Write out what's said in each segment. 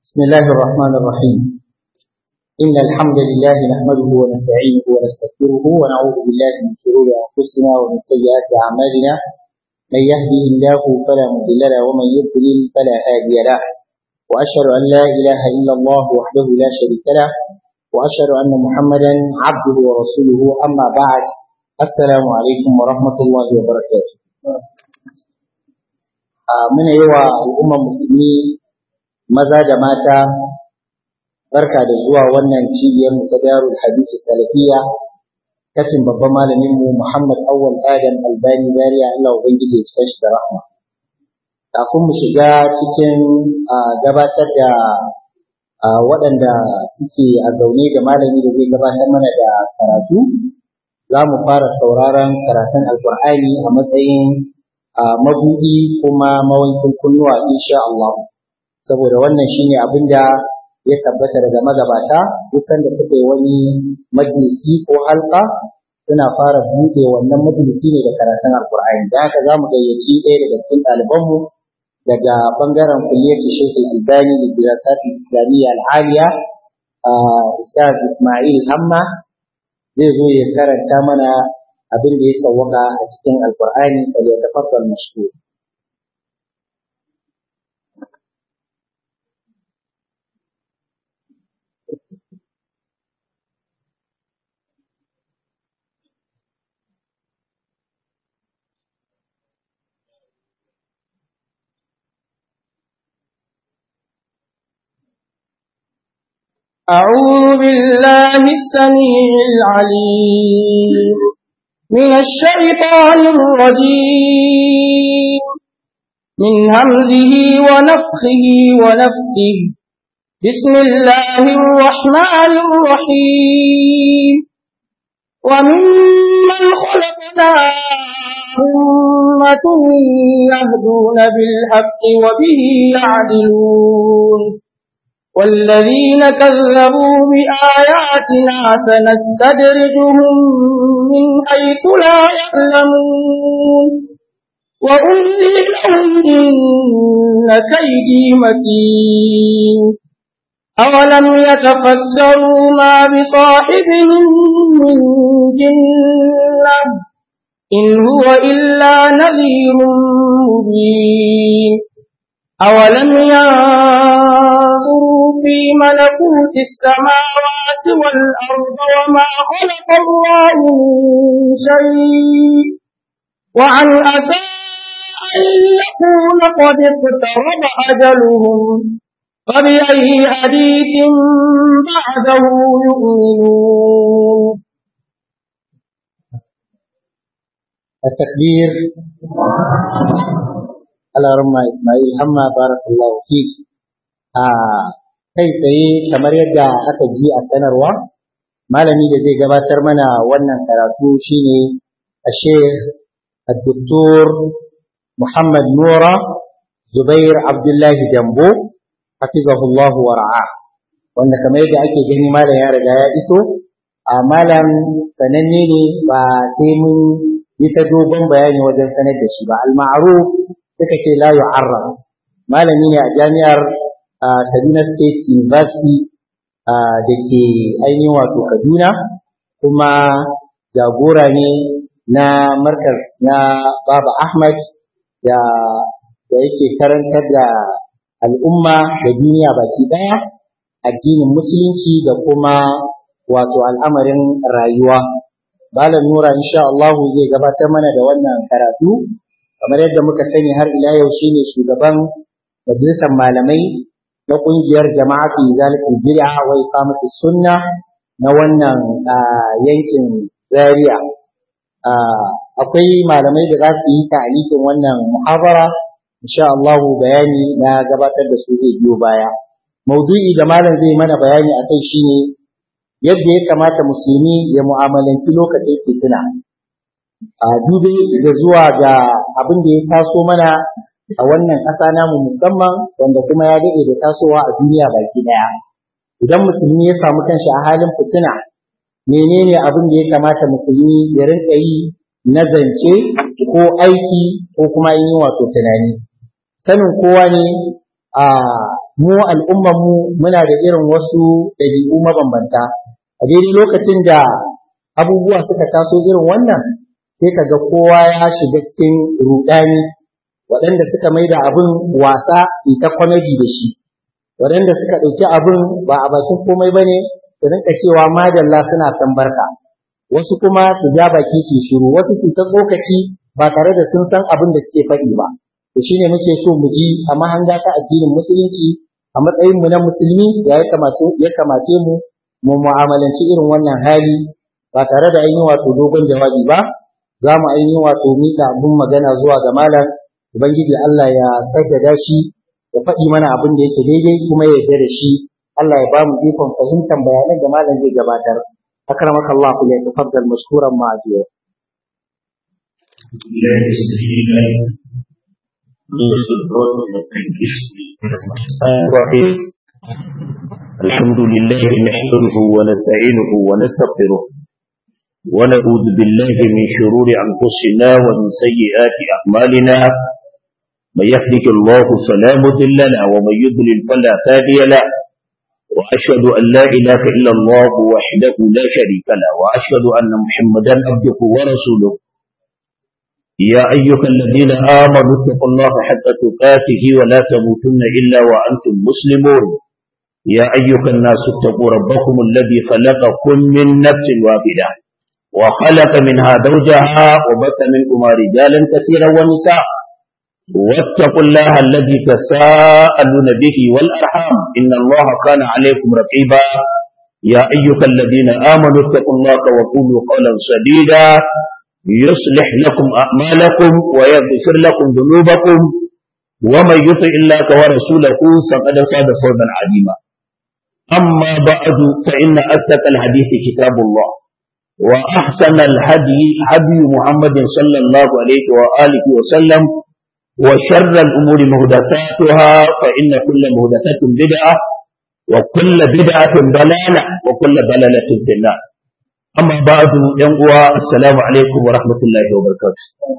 بسم الله الرحمن الرحيم إن الحمد لله نحمده ونستعينه ونستغفره ونعوذ بالله من شرور أنفسنا ومن سيئات أعمالنا من يهده الله فلا مضل له ومن يضلل فلا هادي له وأشهد أن لا إله إلا الله وحده لا شريك له وأشهد أن محمدا عبده ورسوله أما بعد السلام عليكم ورحمة الله وبركاته muna yi wa al'ummar musulmi maza da mata barka da zuwa wannan cibiyar mu ta darul hadisi salafiya kafin babban malamin mu Muhammad Awwal Adam Albani Zaria Allah ubangiji ya cika shi da rahma kafin mu shiga cikin gabatar da waɗanda suke a zaune da malami da zai gabatar mana da karatu za mu fara sauraron karatun alkur'ani a matsayin mabudi kuma mawankin kunnuwa insha Allah saboda wannan shine abin da ya tabbata daga magabata kusan da suka yi wani majalisi ko halka suna fara buɗe wannan majalisi ne da karatun alkur'ani da haka za mu gayyaci ɗaya daga cikin ɗalibanmu daga ɓangaren kulliyati Sheikh Albani da Dirasatul Islamiyya Al-Aliya Ustaz Ismail Hamma zai zo ya karanta mana abin da ya sawwaka a cikin Alkur'ani da ya tafakkar mashhur أعوذ بالله السميع العليم من الشيطان الرجيم من همزه ونفخه ونفخه بسم الله الرحمن الرحيم وممن خلقنا أمة يهدون بالحق وبه يعدلون والذين كذبوا بآياتنا سنستدرجهم من حيث لا يعلمون وأملي لهم إن كيدي متين أولم يتفكروا ما بصاحبهم من جنة إن هو إلا نذير مبين أولم ينظروا في ملكوت السماوات والأرض وما خلق الله من شيء وعن أسى أن يكون قد اقترب أجلهم فبأي حديث بعده يؤمنون التكبير على رمى إسماعيل حما بارك الله فيك kai tsaye kamar yadda aka ji a sanarwa malami da zai gabatar mana wannan karatu shine a sheikh الدكتور محمد نورة زبير عبد الله جنبو حفظه الله ورعاه wanda kamar yadda ake gani malam ya riga ya iso a malam sananne ne ba sai mun yi ta dogon bayani wajen sanar da shi ba al-ma'ruf suka ce la yu'arraf malami ne a jami'ar Kaduna State University da ke ainihin wato Kaduna kuma jagora ne na markaz na Baba Ahmad da da yake karantar da al'umma da duniya baki ɗaya addinin musulunci da kuma wato al'amarin rayuwa. Malam Nura insha Allah zai gabatar mana da wannan karatu kamar yadda muka sani har ila yau shine shugaban majalisar malamai na ƙungiyar jama'atu zalatul bid'a wa iqamatus sunna na wannan yankin Zaria. akwai malamai da za su yi ta'alikin wannan muhabara insha Allah bayani na gabatar da su zai biyo baya maudu'i da malam zai mana bayani akai shine yadda ya kamata musulmi ya mu'amalanci lokacin fitina a dube da zuwa ga abin da ya taso mana a wannan ƙasa namu musamman wanda kuma ya daɗe da tasowa a duniya baki ɗaya idan musulmi ya samu kanshi a halin fitina menene abin da ya kamata musulmi ya rinka yi na zance ko aiki ko kuma yin wato tunani sanin kowa ne a mu al'ummar mu muna da irin wasu ɗabi'u mabambanta a daidai lokacin da abubuwa suka taso irin wannan sai ka ga kowa ya shiga cikin rudani waɗanda suka mai da abin wasa ita kwamedi da shi waɗanda suka ɗauki abin ba a bakin komai ba ne su rinka cewa madalla suna san barka wasu kuma su ja baki su shiru wasu su ta tsokaci ba tare da sun san abin da suke faɗi ba to shine muke so mu ji a mahanga ta addinin musulunci a matsayin mu na musulmi ya kamace ya kamace mu mu mu'amalanci irin wannan hali ba tare da ainihin wato dogon jawabi ba za mu ainihin wato miƙa abin magana zuwa ga malam ubangiji Allah ya kaddada shi ya faɗi mana abin da yake daidai kuma ya yarda da shi Allah ya ba mu ikon fahimtar bayanan da malam zai gabatar akramaka Allah ku ya tafaddal mashkuran ma'ajiya الحمد لله نحمده ونستعينه ونستغفره ونعوذ بالله من شرور أنفسنا ومن سيئات أعمالنا من يهدك الله فلا مضل له ومن يضلل فلا هادي له وأشهد أن لا إله إلا الله وحده لا شريك له وأشهد أن محمدا عبده ورسوله يا أيها الذين آمنوا اتقوا الله حق تقاته ولا تموتن إلا وأنتم مسلمون يا أيها الناس اتقوا ربكم الذي خلقكم من نفس واحدة وخلق منها زوجها وبث منكما رجالا كثيرا ونساء واتقوا الله الذي تساءلون به والأرحام إن الله كان عليكم رقيبا يا أيها الذين آمنوا اتقوا الله وقولوا قولا سديدا يصلح لكم أعمالكم ويغفر لكم ذنوبكم ومن يطع الله ورسوله فقد فاز فوزا عظيما أما بعد فإن أصدق الحديث كتاب الله وأحسن الهدي هدي محمد صلى الله عليه وآله وسلم وشر الأمور مهدثاتها فإن كل مهدثة بدعة وكل بدعة ضلالة وكل ضلالة في النار أما بعد ينقوى السلام عليكم ورحمة الله وبركاته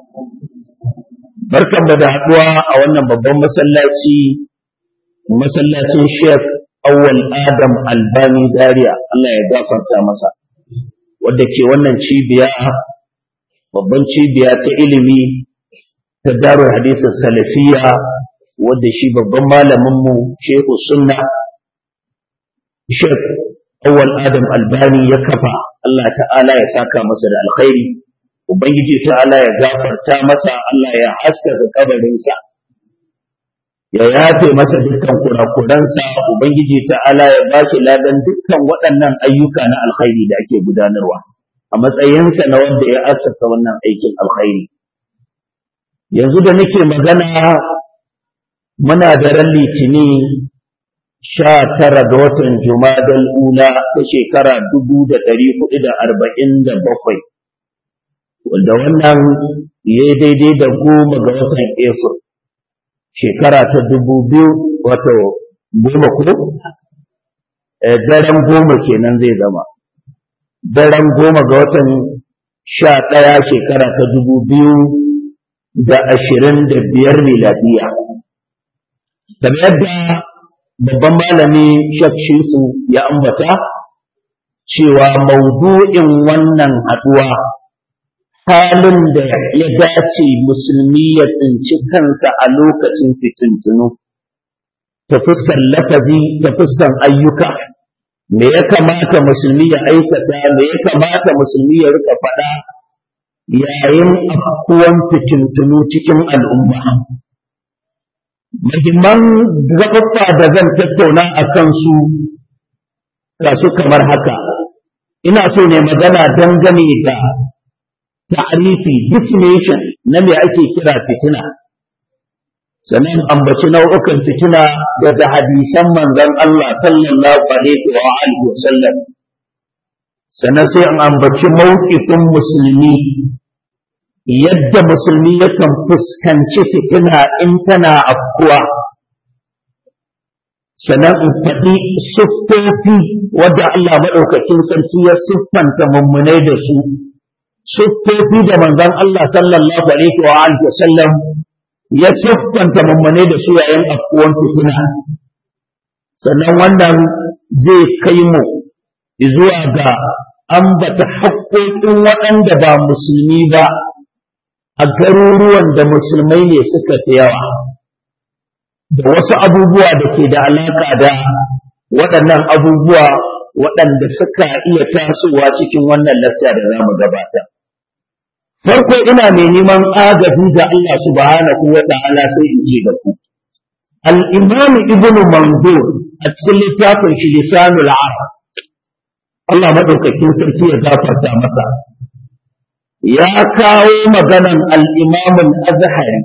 barkan da da haɗuwa a wannan babban masallaci masallacin Sheikh Awwal Adam Albani Zaria Allah ya gafarta masa wadda ke wannan cibiya babban cibiya ta ilimi ta darul hadisin salafiya wadda shi babban malaminmu shehu sunna shek awwal adam albani ya kafa Allah ta'ala ya saka masa da alkhairi ubangiji ta'ala ya gafarta masa Allah ya haskaka kabarinsa ya yafe masa dukkan kurakuransa ubangiji ta'ala ya ba shi ladan dukkan waɗannan ayyuka na alkhairi da ake gudanarwa a matsayinsa na wanda ya assasa wannan aikin alkhairi yanzu da nake magana muna da ran litini sha tara ga watan jumadal ula ta shekara dubu da ɗari hudu da arba'in da bakwai wanda wannan ya yi daidai da goma ga watan efur shekara ta dubu biyu wato goma ko daren goma kenan zai zama daren goma ga watan sha ɗaya shekara ta dubu biyu da ashirin da biyar miladiya. Kamar yadda babban malami Shek Shisu ya ambata cewa maudu'in wannan haɗuwa halin da ya dace musulmi ya tsinci kansa a lokacin fitintunu ta fuskan lafazi ta fuskan ayyuka me ya kamata musulmi ya aikata me ya kamata musulmi ya rika faɗa yayin afkuwan fitintunu cikin al'umma. Muhimman gaɓaɓɓa da zan tattauna a kansu ga su kamar haka, ina so ne magana dangane da ta'arifi definition na me ake kira fitina. Sannan ambaci nau'ukan fitina daga hadisan manzon Allah sallallahu alaihi wa alihi wa sallam. sannan sai an ambaci mawukifin musulmi yadda musulmi yakan fuskanci fitina in tana afkuwa sannan in faɗi siffofi wadda Allah maɗaukakin sarki ya siffanta mummunai da su siffofi da manzon Allah sallallahu alaihi wa alihi wa sallam ya siffanta mummunai da su yayin afkuwan fitina sannan wannan zai kai mu zuwa ga ambata haƙoƙin waɗanda ba musulmi ba a garuruwan da musulmai ne suka fi yawa da wasu abubuwa da ke da alaƙa da waɗannan abubuwa waɗanda suka iya tasowa cikin wannan lacca da za mu gabata. Farko ina mai neman agaji ga Allah subhanahu wa ta'ala sai in ce da ku. Al-Imam Ibn Manzur a cikin littafin shi Lisanul Arab Allah maɗaukakin sarki ya gafarta masa. Ya kawo maganan al-Imam al-Azhari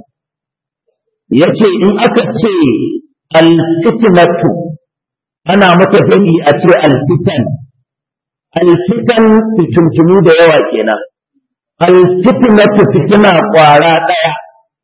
yace in aka ce al-fitnatu ana mata jami a ce alfitan alfitan fitintunu da yawa kenan alfitnatu fitina kwara ɗaya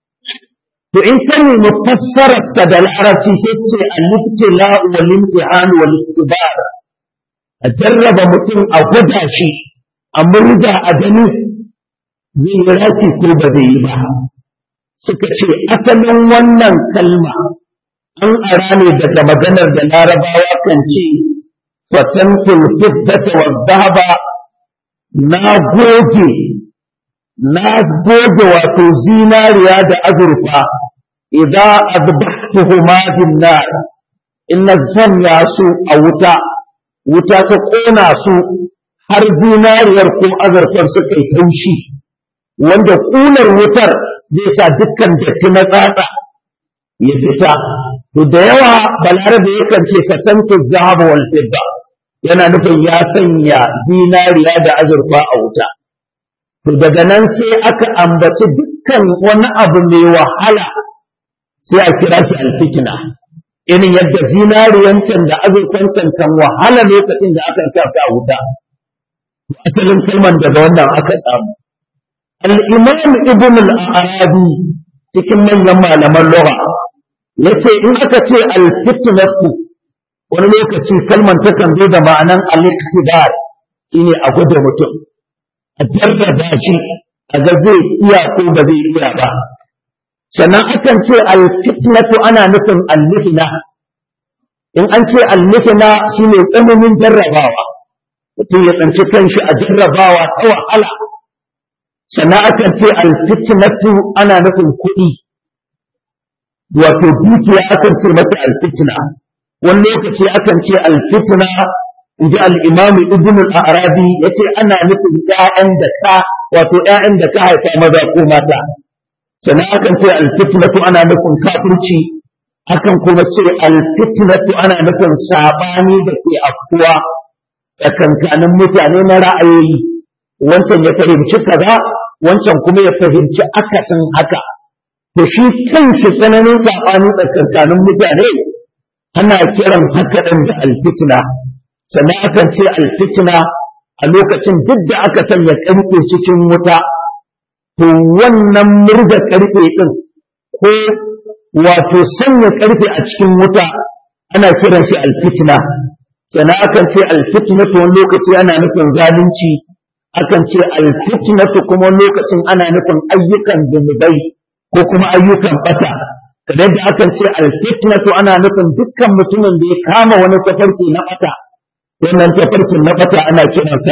to in ka nemi fassararsa da larabci sai ce al-ibtila wal imtihan wal iktibar a jarraba mutum a gwada shi a murda a gani zai yi rafi ko ba zai yi ba suka ce asalin wannan kalma an ara ne daga maganar da larabawa kan ce fatantul fiddata wa dhahaba na goge na goge wato zinariya da azurfa idza adbahtuhuma bin nar inna zanya su a wuta wuta ta kona su har zinariyar ko azurfar suka yi taushi wanda kunar wutar zai sa dukkan datti na tsatsa ya fita to da yawa balarabe yakan ce ka tantu zahaba wal fidda yana nufin ya sanya zinariya da azurfa a wuta to daga nan sai aka ambaci dukkan wani abu mai wahala sai a kira shi alfikina irin yadda zinariyancin da azurfancin kan wahala lokacin da aka sa su a wuta asalin kalman daga wannan aka samu al-imam ibn al-arabi cikin manyan malaman lugha yace in aka ce al-fitnatu wani lokaci kalman takan zo da ma'anan al-iqtidar shine a gwada mutum a jarraba shi a ga zai iya ko ba zai iya ba sannan akan ce al-fitnatu ana nufin al-mihna in an ce al-mihna shine tsananin jarrabawa mutum ya tsanci kanshi a jarrabawa ta wahala sannan akan ce al-fitnatu ana nufin kuɗi wato dukiya akan ce mata alfitna wani lokaci akan ce alfitna in ji al'imamu ibn al-arabi ya ce ana nufin ‘ya'yan da ka wato ‘ya'yan da ka haifa maza ko mata sannan akan ce alfitnatu ana nufin kafirci akan kuma ce alfitnatu ana nufin saɓani da ke afkuwa tsakankanin mutane na ra'ayoyi wancan ya fahimci kaza wancan kuma ya fahimci akasin haka to shi kanshi tsananin saɓani tsakankanin mutane ana kiran haka ɗin da alfitna sannan akan ce alfitna a lokacin duk da aka sanya ƙarfe cikin wuta to wannan murga ƙarfe ɗin ko wato sanya ƙarfe a cikin wuta ana kiran shi alfitna sannan akan ce alfitna to wani lokaci ana nufin zalunci akan ce alfitna kuma lokacin ana nufin ayyukan zunubai ko kuma ayyukan bata kamar da akan ce alfitnatu ana nufin dukkan mutumin da ya kama wani tafarki na bata wannan tafarkin na bata ana kiransa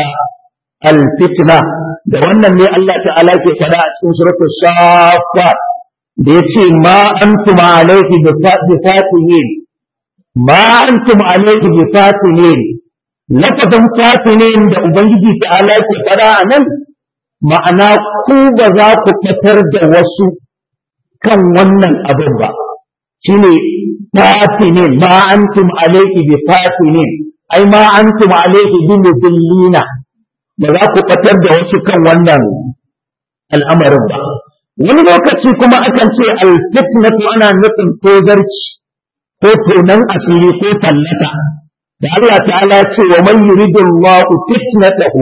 alfitna da wannan ne Allah ta'ala ke faɗa a cikin suratul safat da yace ma antum alayhi bi fatinin ma antum alayhi bi fatinin lafazin fatinin da ubangiji ta'ala ke faɗa a nan ma'ana ku ba za ku fitar da wasu kan wannan abin ba shine fatinin ma antum alayhi bi fatinin ai ma antum alayhi bi mudillina ba za ku fatar da wasu kan wannan al'amarin ba wani lokaci kuma akan ce alfitnatu ana nufin tozarci ko tonan asiri ko tallata da Allah ta'ala ce wa man yuridullahu fitnatahu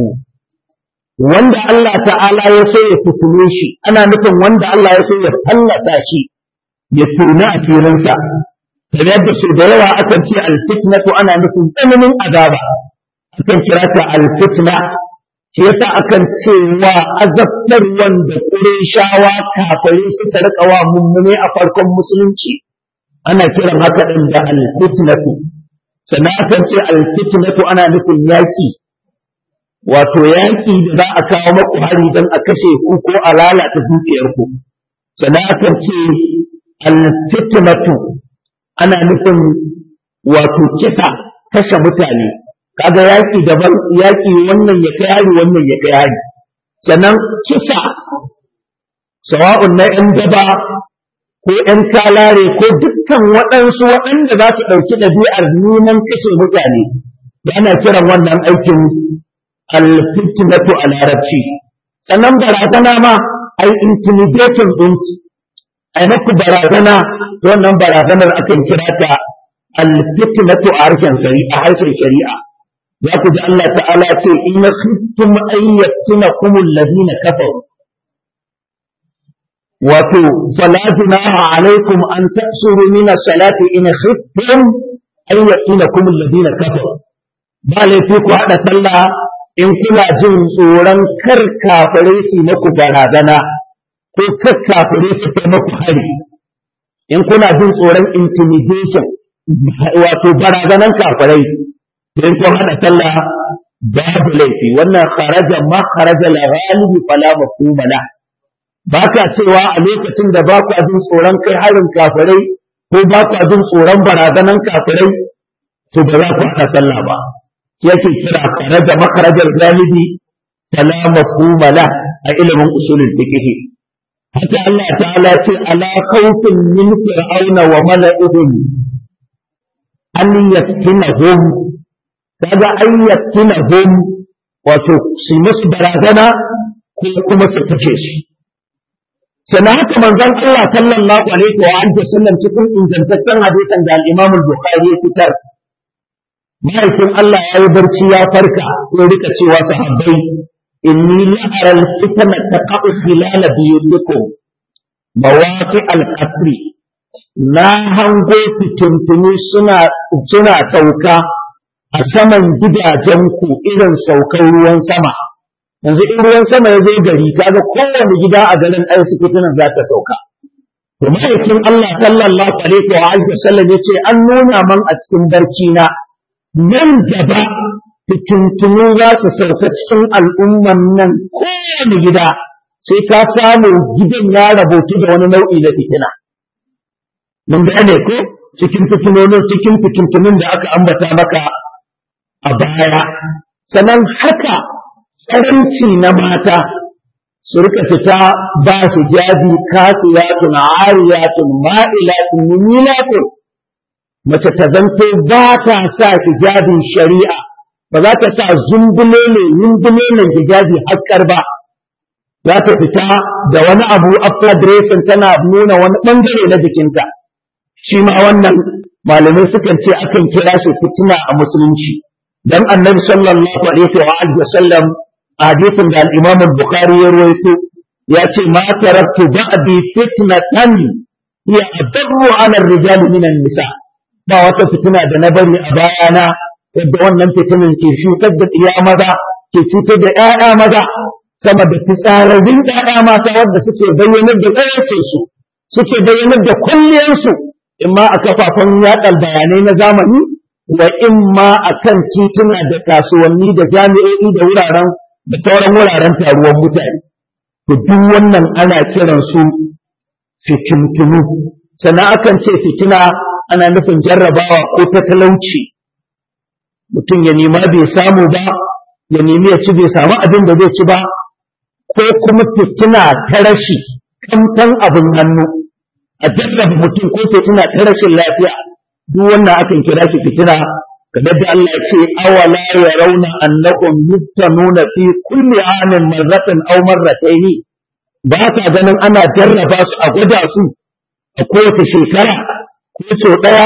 wanda Allah ta'ala ya so ya fitine shi ana nufin wanda Allah ya so ya fallasa shi ya tuna a firinsa kamar yadda su da yawa akan ce alfitnatu ana nufin tsananin azaba akan kira ta alfitna shi yasa akan ce wa azabtar wanda shawa kafirai suka rika wa mummune a farkon musulunci ana kiran haka din da alfitnatu sannan akan ce alfitnatu ana nufin yaƙi wato yaƙi da za a kawo maku hari don a kashe ku ko a lalata dukiyarku sannan akan ce alfitnatu ana nufin wato kisa kashe mutane kaga yaƙi daban yaƙi wannan ya kai hari wannan ya kai hari sannan kisa sawa'un na ‘yan daba ko ‘yan kalare ko dukkan waɗansu waɗanda za su ɗauki ɗabi'ar neman kashe mutane da ana kiran wannan aikin alfitnatu a larabci sannan barazana ma ai intimidating ɗin ai maku barazana wannan barazanar akan kira ta alfitnatu a harshen shari'a harshen shari'a za ku ji Allah ta'ala ce in khiftum an yaftinakum alladhina kafaru wato fala junaha alaikum an ta'suru min as-salati in khiftum an yaftinakum alladhina kafaru ba laifi ku hada sallah in kuna jin tsoron kar kafirai su maku barazana ko kar kafirai su kai maku hari in kuna jin tsoron intimidation wato barazanan kafirai in kun hada sallah babu laifi wannan kharaja ma kharaja la ghalibi fala mafhuma la ba ka cewa a lokacin da ba ku jin tsoron kai harin kafirai ko ba ku jin tsoron barazanan kafirai to ba za ku hada sallah ba yake kira kharaja ma kharaja ghalibi fala mafhuma la a ilimin usulul fiqh haka Allah ta'ala ce ala khawfin min fir'auna wa mala'ihim an yaftinahum kaga an yaftinahum wato su musu barazana ko kuma su kace shi sannan haka manzon Allah sallallahu alaihi wa alihi wasallam cikin ingantaccen hadisin da al-Imam al-Bukhari ya fitar mahaifin Allah ya yi barci ya farka sai rika cewa sahabbai inni la'ara al-fitna taqa'u khilala biyutikum mawaqi al-qasri na hango fitintuni suna suna sauka a saman gidajenku irin saukar ruwan sama yanzu in ruwan sama ya zo gari kaga kowane gida a garin ai su fitinan za ta sauka to ma'aikin Allah sallallahu alaihi wa alihi wasallam yace an nuna man a cikin barci na nan gaba fitintunu za su sauka cikin al'umman nan kowane gida sai ka samu gidan ya rabotu da wani nau'i na fitina mun gane ko cikin fitinonin cikin fitintunin da aka ambata maka a baya sannan haka tsaranci na mata su rika fita ba su jabi kasiyatun ariyatun ma'ilatun mumilatun mace ta zanto ba ta sa hijabin shari'a ba za ta sa zumbule ne zumbule ne hijabi hakkar ba za ta fita da wani abu after dressing tana nuna wani bangare na jikinta shi ma wannan malamai sukan ce akan kira shi fitina a musulunci dan annabi sallallahu alaihi wa alihi wa sallam hadisin da al-imam al-bukhari ya rawaito ya ce ma taraktu ba'di fitnatan hiya adarru ala ar-rijal min an-nisa ba wata fitina da na bari a bayana yadda wannan fitinan ke shukar da iya maza ke cutar da ƴaƴa maza sama da fitsararrun ƴaƴa mata wanda suke bayyanar da ƙayyacinsu suke bayyanar da kulliyarsu imma a kafafen yaɗar bayanai na zamani wa imma a kan tituna da kasuwanni da jami'o'i da wuraren da sauran wuraren taruwan mutane to duk wannan ana kiran su fitintunu sannan akan ce fitina ana nufin jarrabawa ko ta talauci mutum ya nema bai samu ba ya nemi ya ci bai samu abin da zai ci ba ko kuma fitina ta rashi kamtan abin hannu a jarraba mutum ko fitina ta rashin lafiya duk wannan akan kira shi fitina kamar da Allah ya ce awala ya rauna annakum yuftanuna fi kulli amin marratan aw marrataini ba ta ganin ana jarraba su a gwada su a kowace shekara ko so daya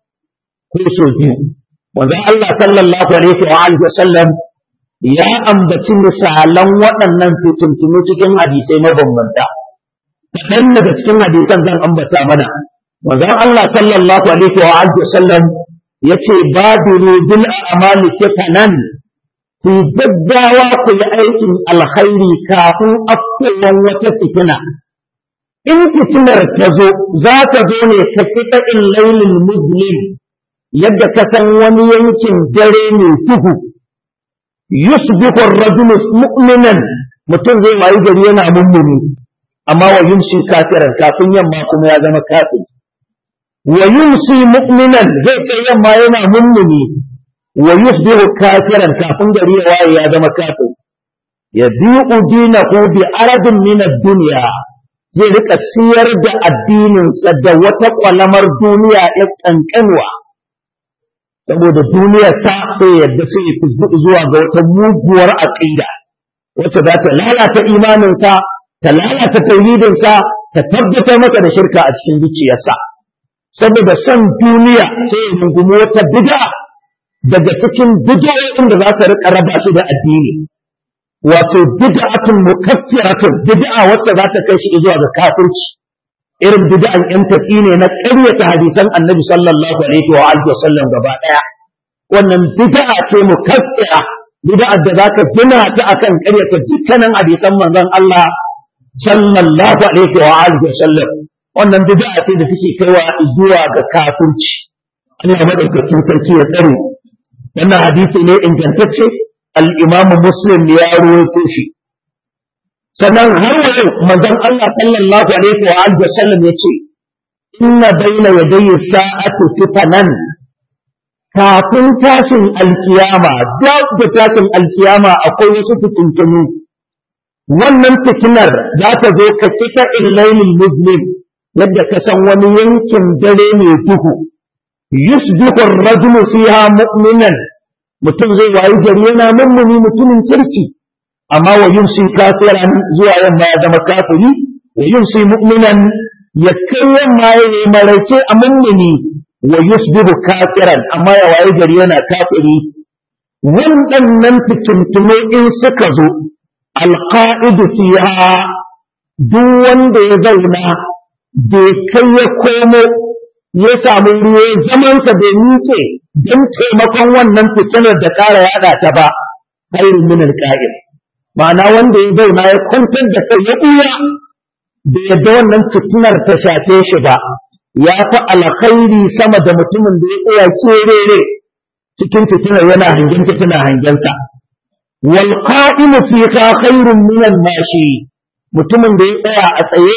ko so biyu wanda Allah sallallahu alaihi wa alihi wasallam ya ambaci misalan waɗannan fitintunu cikin hadisai mabambanta kaɗan daga cikin hadisan zan ambata mana manzon Allah sallallahu alaihi wa alihi wasallam yace badiru bil a'mali fitanan ku gaggawa ku yi aikin alkhairi kafin afkuwan wata fitina in fitinar ta zo za ta zo ne ka fita in lailin muslim yadda ka san wani yankin dare mai duhu yusbihu ar-rajulu mu'minan mutum zai wayi gari yana mummuni amma wa yumsi kafiran kafin yamma kuma ya zama kafir wa yumsi mu'minan zai kai yamma yana mummuni wa yusbihu kafiran kafin gari ya waye ya zama kafir yabi'u dinahu bi aradin min ad-dunya zai rika siyar da addininsa da wata kwalamar duniya ya kankanwa saboda duniyar sa sai yadda sai ya fusbuɗu zuwa ga wata muguwar aqida wacce za ta lalata imaninsa ta lalata tauhidinsa ta tabbatar masa da shirka a cikin zuciyarsa saboda son duniya sai ya rungumi wata bid'a daga cikin bid'o'in da za ta rika raba shi da addini wato bid'atun mukaffiratun bid'a wacce za ta kai shi zuwa ga kafirci irin bid'an yan tafi ne na ƙaryata hadisan annabi sallallahu alaihi wa alihi wasallam gaba daya wannan bid'a ce mukaffira bid'a da zaka gina ta akan ƙaryata dukkanin hadisan manzon Allah sallallahu alaihi wa alihi wasallam wannan bid'a ce da take kaiwa zuwa ga kafirci Allah madaukakin sarki ya tsare wannan hadisi ne ingantacce al-Imam Muslim ya rawaito shi sannan har yau manzon Allah sallallahu alaihi wa alihi wasallam yace inna baina yadayi sa'ati fitanan kafin tashin alkiyama duk da tashin alkiyama akwai wasu fitintunu wannan fitinar za ta zo ka kita ilailil muslim yadda ka san wani yankin dare mai duhu yusbihu ar-rajulu fiha mu'minan mutum zai wayi gari yana mummuni mutumin kirki amma wa yumsi kafiran zuwa yamma ya zama kafiri wa yumsi mu'minan ya kai yamma ya yi maraice a mummuni wa yusbihu kafiran amma ya wayi gari yana kafiri waɗannan fitintume in suka zo alqa'idu fiha duk wanda ya zauna bai kai ya komo ya samu ruwa zamansa bai miƙe don taimakon wannan fitinar da ƙara yaɗa ta ba khairun min alqa'id ma'ana wanda ya zauna ya kwantar da kai ya ɓuya da yadda wannan fitinar ta shafe shi ba ya fi alkhairi sama da mutumin da ya tsaya kerere cikin fitinar yana hangen fitina hangensa wal qa'imu fi khairun min al-mashi mutumin da ya tsaya a tsaye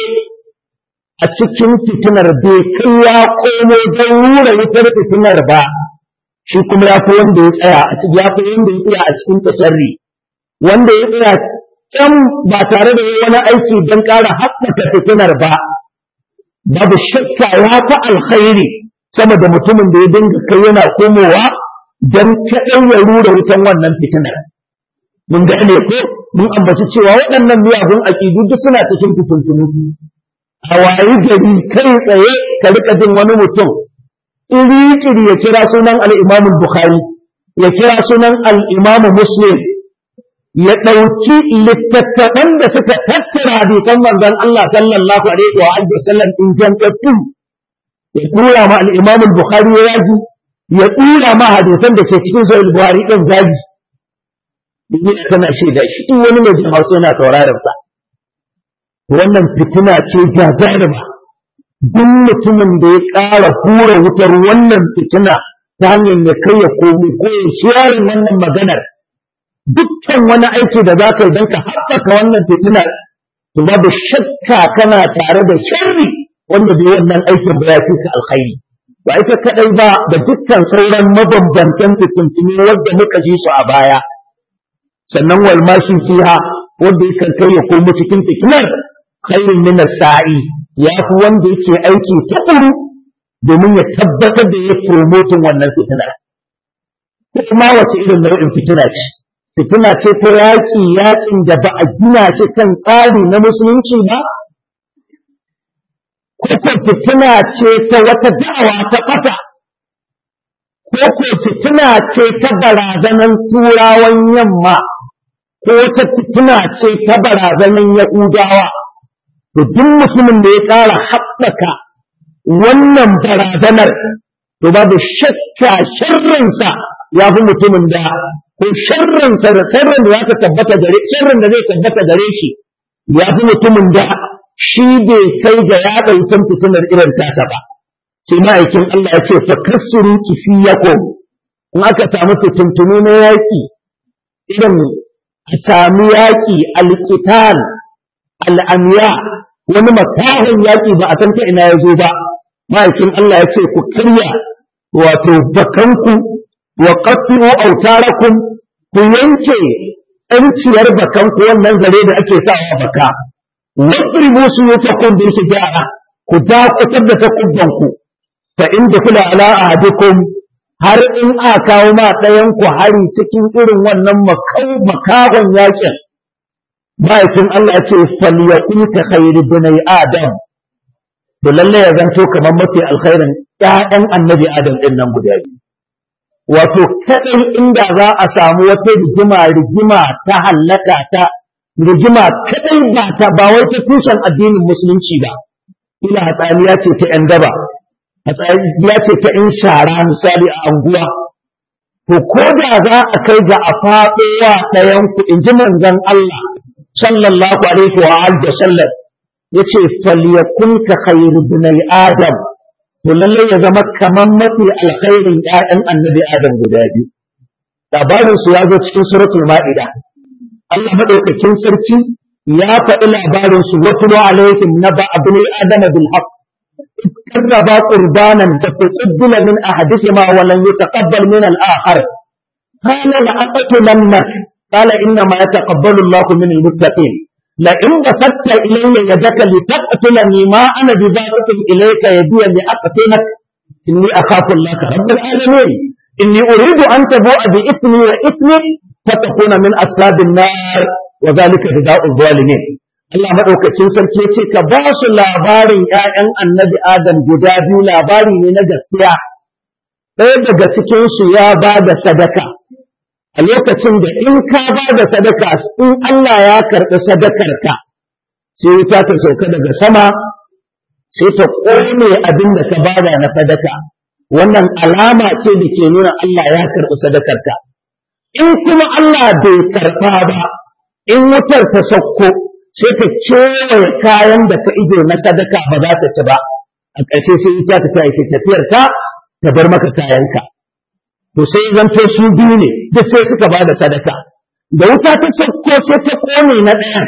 a cikin fitinar bai kai ya komo don rura wutar fitinar ba shi kuma ya fi wanda ya tsaya a cikin ya fi wanda ya tsaya a cikin tasarri wanda ya tsaya can ba tare da wani aiki don ƙara haɓaka fitinar ba babu shakka ya fi alkhairi sama da mutumin da ya dinga kai yana komowa don kaɗan ya rura wutan wannan fitinar mun gane ko mun ambaci cewa waɗannan miyagun aƙidu duk suna cikin fitintunu a wayi gari kai tsaye ka rika jin wani mutum iri-iri ya kira sunan al-Imam Bukhari ya kira sunan al-Imam Muslim ya ɗauki littattafan da suka tattara hadisan manzon Allah sallallahu alaihi wa alihi wasallam ingantattu ya tura ma al-Imam Bukhari yaji ya tura ma hadisan da ke cikin sahih Bukhari din zagi duniya tana shaida shi in wani mai jama'a yana sauraron sa wannan fitina ce gagarima duk mutumin da ya ƙara hura wutar wannan fitina ta hanyar ya kai ya komi ko ya shiyarin wannan maganar dukkan wani aiki da za ka yi don ka haɓaka wannan fitinar to babu shakka kana tare da sharri wanda bai wannan aikin ba ya fi ka alkhairi ba ita kaɗai ba da dukkan sauran mabambantan fitintuni wanda muka ji su a baya sannan walmashin fiha wanda ya kai ya komo cikin fitinar khairun min sa'i ya fi wanda yake aiki tukuru domin ya tabbatar da ya promotin wannan fitinar kuma wace irin nau'in fitina ce fitina ce ta yaƙi yaƙin da ba a gina shi kan tsari na musulunci ba ko fitina ce ta wata da'awa ta ƙasa ko ko fitina ce ta barazanan turawan yamma ko wata fitina ce ta barazanan yahudawa to duk mutumin da ya ƙara haɓaka wannan barazanar to babu shakka sharrinsa ya fi mutumin da ko sharrinsa da sharrin da za ta tabbata gare sharrin da zai tabbata gare shi ya fi mutumin da shi bai kai ga yaɗa wutan fitinar irin tasa ba sai ma'aikin Allah ya ce fa kasuru kifiyakum in aka samu fitintunu na yaƙi irin a sami yaƙi alƙital al'amiya wani makahin yaƙi ba a san ta ina ya zo ba ma'aikin Allah ya ce ku karya wato bakanku wa qatlu autarakum ku yanke tsanciyar bakanku wannan zare da ake sawa baka wasribu su yutakum bil hijara ku dakutar da takubbanku fa in kula ala ahadikum har in a kawo ma ɗayan ku hari cikin irin wannan makahon yakin ma'aikin Allah ce falyakun ka khairu bunai adam to lalle ya zanto kamar mafi alkhairin ƴaƴan annabi adam din nan guda biyu wato kadai inda za a samu wata rigima rigima ta hallaka ta rigima kadai ba ta ba wai ta tushen addinin musulunci ba ila hatsaniya ce ta ƴan daba hatsaniya ce ta ƴan shara misali a anguwa to ko da za a kai ga a faɗowa ɗayan ku in ji manzon Allah sallallahu alaihi wa alihi wasallam yace falyakun ka khairu bunai adam to lalle ya zama kaman mafi alkhairin ƴaƴan annabi adam guda biyu labarin su ya zo cikin suratul ma'ida Allah madaukakin sarki ya faɗi labarin su watlu alaihim naba abnul adama bil haqq قربا قربانا فتقبل من احدهما ولن يتقبل من الاخر قال لاقتلنك قال انما يتقبل الله من المتقين لئن بسطت الي يدك لتقتلني ما انا بباسط اليك يدي لاقتلك اني اخاف الله رب العالمين اني اريد ان تبوء باثمي واثمك فتكون من اصحاب النار وذلك جزاء الظالمين Allah maɗaukacin sarki ya ce ka ba su labarin ‘ya'yan annabi Adam guda biyu labari ne na gaskiya, ɗaya daga cikinsu ya ba da sadaka, a lokacin da in ka ba da sadaka in Allah ya karɓi sadakarka, sai wuta ta sauka daga sama, sai ta ƙone abin da ka bada na sadaka, wannan alama ce da ke nuna Allah ya karɓi sadakarka. In kuma Allah bai karɓa ba, in wutar ta sauko, sai ka kewaye kayan da ka ije na sadaka ba za ta ci ba a ƙarshe sai ita ta tayi ta tafiyar ta ta bar maka kayanka to sai zanto su biyu ne duk sai suka ba da sadaka da wuta ta sauko sai ta kone na ɗaya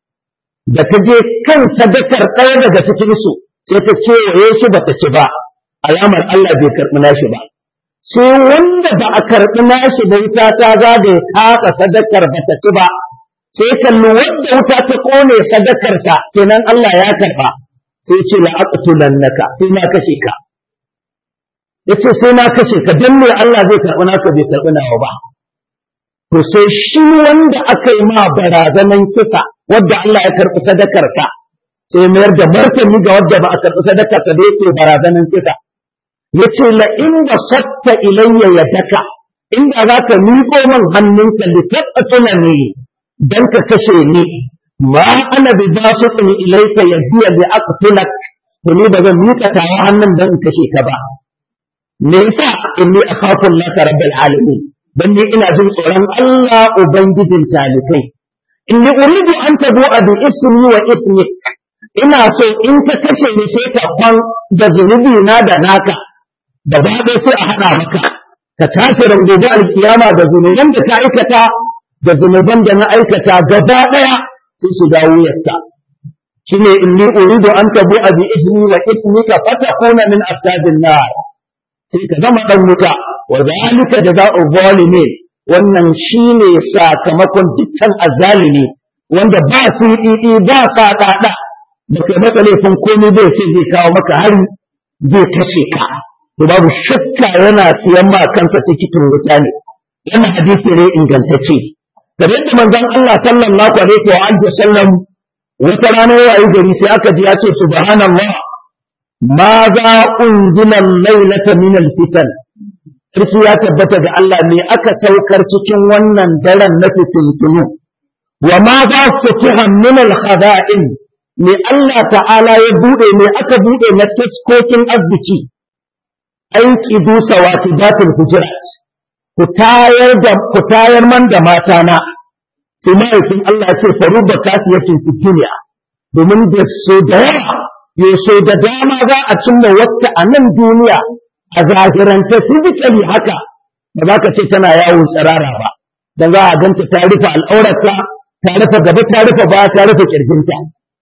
da ta je kan sadakar ɗaya daga cikin su sai ta kewaye shi ba ta ci ba alamar Allah bai karɓi nashi ba sai wanda ba a karɓi nashi da wuta ta zagaye kasa sadakar ba ta ci ba sai kalli wanda wuta ta kone sadakarsa kenan Allah ya karba sai ce la aqtulannaka sai na kashe ka yace sai na kashe ka dan me Allah zai karbi naka bai karbi nawa ba to sai shi wanda aka yi ma barazanan kisa wanda Allah ya karbi sadakarsa sai mayar da martani ga wanda ba a karbi sadakarsa da yake barazanan kisa yace la in basatta ilayya yadaka inda zaka miƙo min hannunka litaqtulani dan ka kashe ni ma ana bi basitin ilaika yadiya bi aqtulak to ni ba zan mika tawa hannun dan in kashe ka ba me yasa inni akhafu Allah rabbul alamin dan ni ina jin tsoron Allah ubangijin talikai inni uridu an tabu bi ismi wa ismik ina so in ka kashe ni sai ka kwan da zunubi na da naka da ba sai a hada maka ka tashi rangobe alkiyama da zunuban da ka aikata da zunuban da na aikata gaba ɗaya sun shiga wuyarta shine inni uridu an tabu bi ismi wa ismika fatakuna min ashabin nar sai ka zama dan wuta wa zalika jazaa'u zalimin wannan shine sakamakon dukkan azzalimi wanda ba su yi ba sa dada da kai maka laifin komai zai ce zai kawo maka hari zai kashe ka to babu shakka yana siyan ma kansa tikitin wuta ne wannan hadisi ne ingantacce kamar yadda manzon Allah sallallahu alaihi wa alihi wasallam wata rana ya yi gari sai aka ji ya ce subhanallah ma za unzila laylata min alfitan sarki ya tabbata ga Allah me aka saukar cikin wannan daren na fitintunu wa ma za futiha min alkhada'in me Allah ta'ala ya bude me aka bude na taskokin arziki an kidu sawati datul hujurat ku tayar da ku tayar man da mata na sai mahaifin Allah ya ce faru da kasiyatin fi duniya domin da su da yawa yaso da dama za a cimma wacce a nan duniya a zahirance physically haka ba za ka ce tana yawon tsirara ba da za a ganta ta rufe al'aurarta ta rufe gaba ta rufe ba ta rufe kirjinta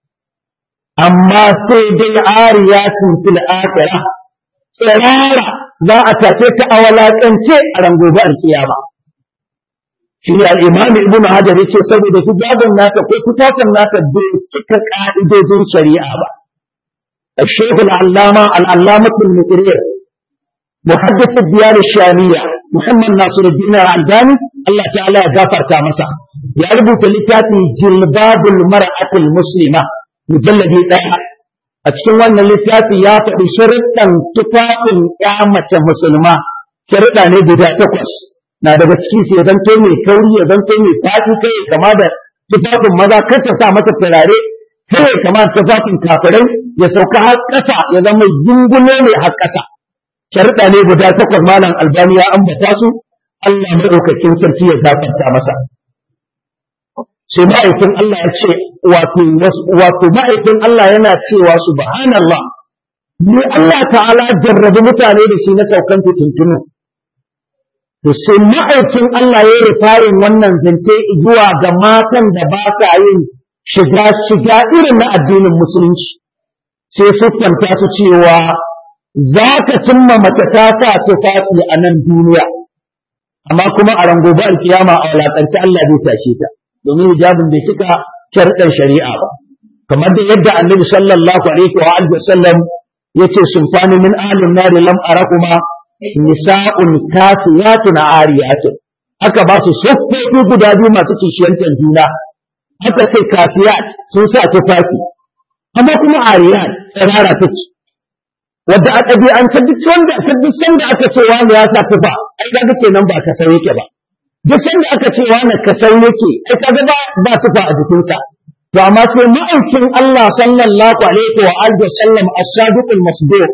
amma sai dai ariyatin fil akhirah tsirara za a tafe ta a walakance a rangobe alkiyama shi ne al'imam ibn hajar ya ce saboda hijabin nata ko tufafin nata bai cika ka'idojin shari'a ba الشيخ العلامة العلامة المقرير محدث الديار الشامية محمد ناصر الدين الألباني الله تعالى غفر كامسا يعرف تلتاتي جلباب المرأة المسلمة مجلد ɗaya. a cikin wannan littafi ya faɗi sharuɗan tufafin ya mace musulma sharuɗa ne guda takwas na daga cikin su ya zanto mai kauri ya zanto mai faɗi kai ya kama da tufafin maza kar ta sa masa turare kai ya kama da tufafin kafirai ya sauka har ƙasa ya zama gungume ne har ƙasa sharuɗa ne guda takwas malam albani ya ambata su Allah maɗaukakin sarki ya gafarta masa sai ma'aikin Allah ya ce wato wato ma'aikin Allah yana cewa subhanallah ni Allah ta'ala jarrabi mutane da shi na saukan tuntunu to sai ma'aikin Allah ya yi farin wannan zance zuwa ga matan da ba sa yin shiga shiga irin na addinin musulunci sai siffanta su cewa za ka cimma mace ta sa tufafi a nan duniya amma kuma a rangobe alkiyama a walakance Allah zai tashe ta domin hijabin bai cika sharɗan shari'a ba kamar da yadda annabi sallallahu alaihi wa alihi wasallam yace sunfani min ahlin nar lam arakuma nisa'un kasiyatun ariyatun aka ba su siffofi guda biyu masu kishiyantar juna aka sai kasiyat sun sa tufafi amma kuma ariyat tsirara take wadda a ɗabi'ance duk wanda duk sanda aka ce wani ya sa tufa ai ga kenan ba ka san yake ba duk sanda aka ce wani kasau yake ai kaga ba ba tufa a jikinsa to amma sai ma'aikin Allah sallallahu alaihi wa alihi wasallam as-sadiq al-masduq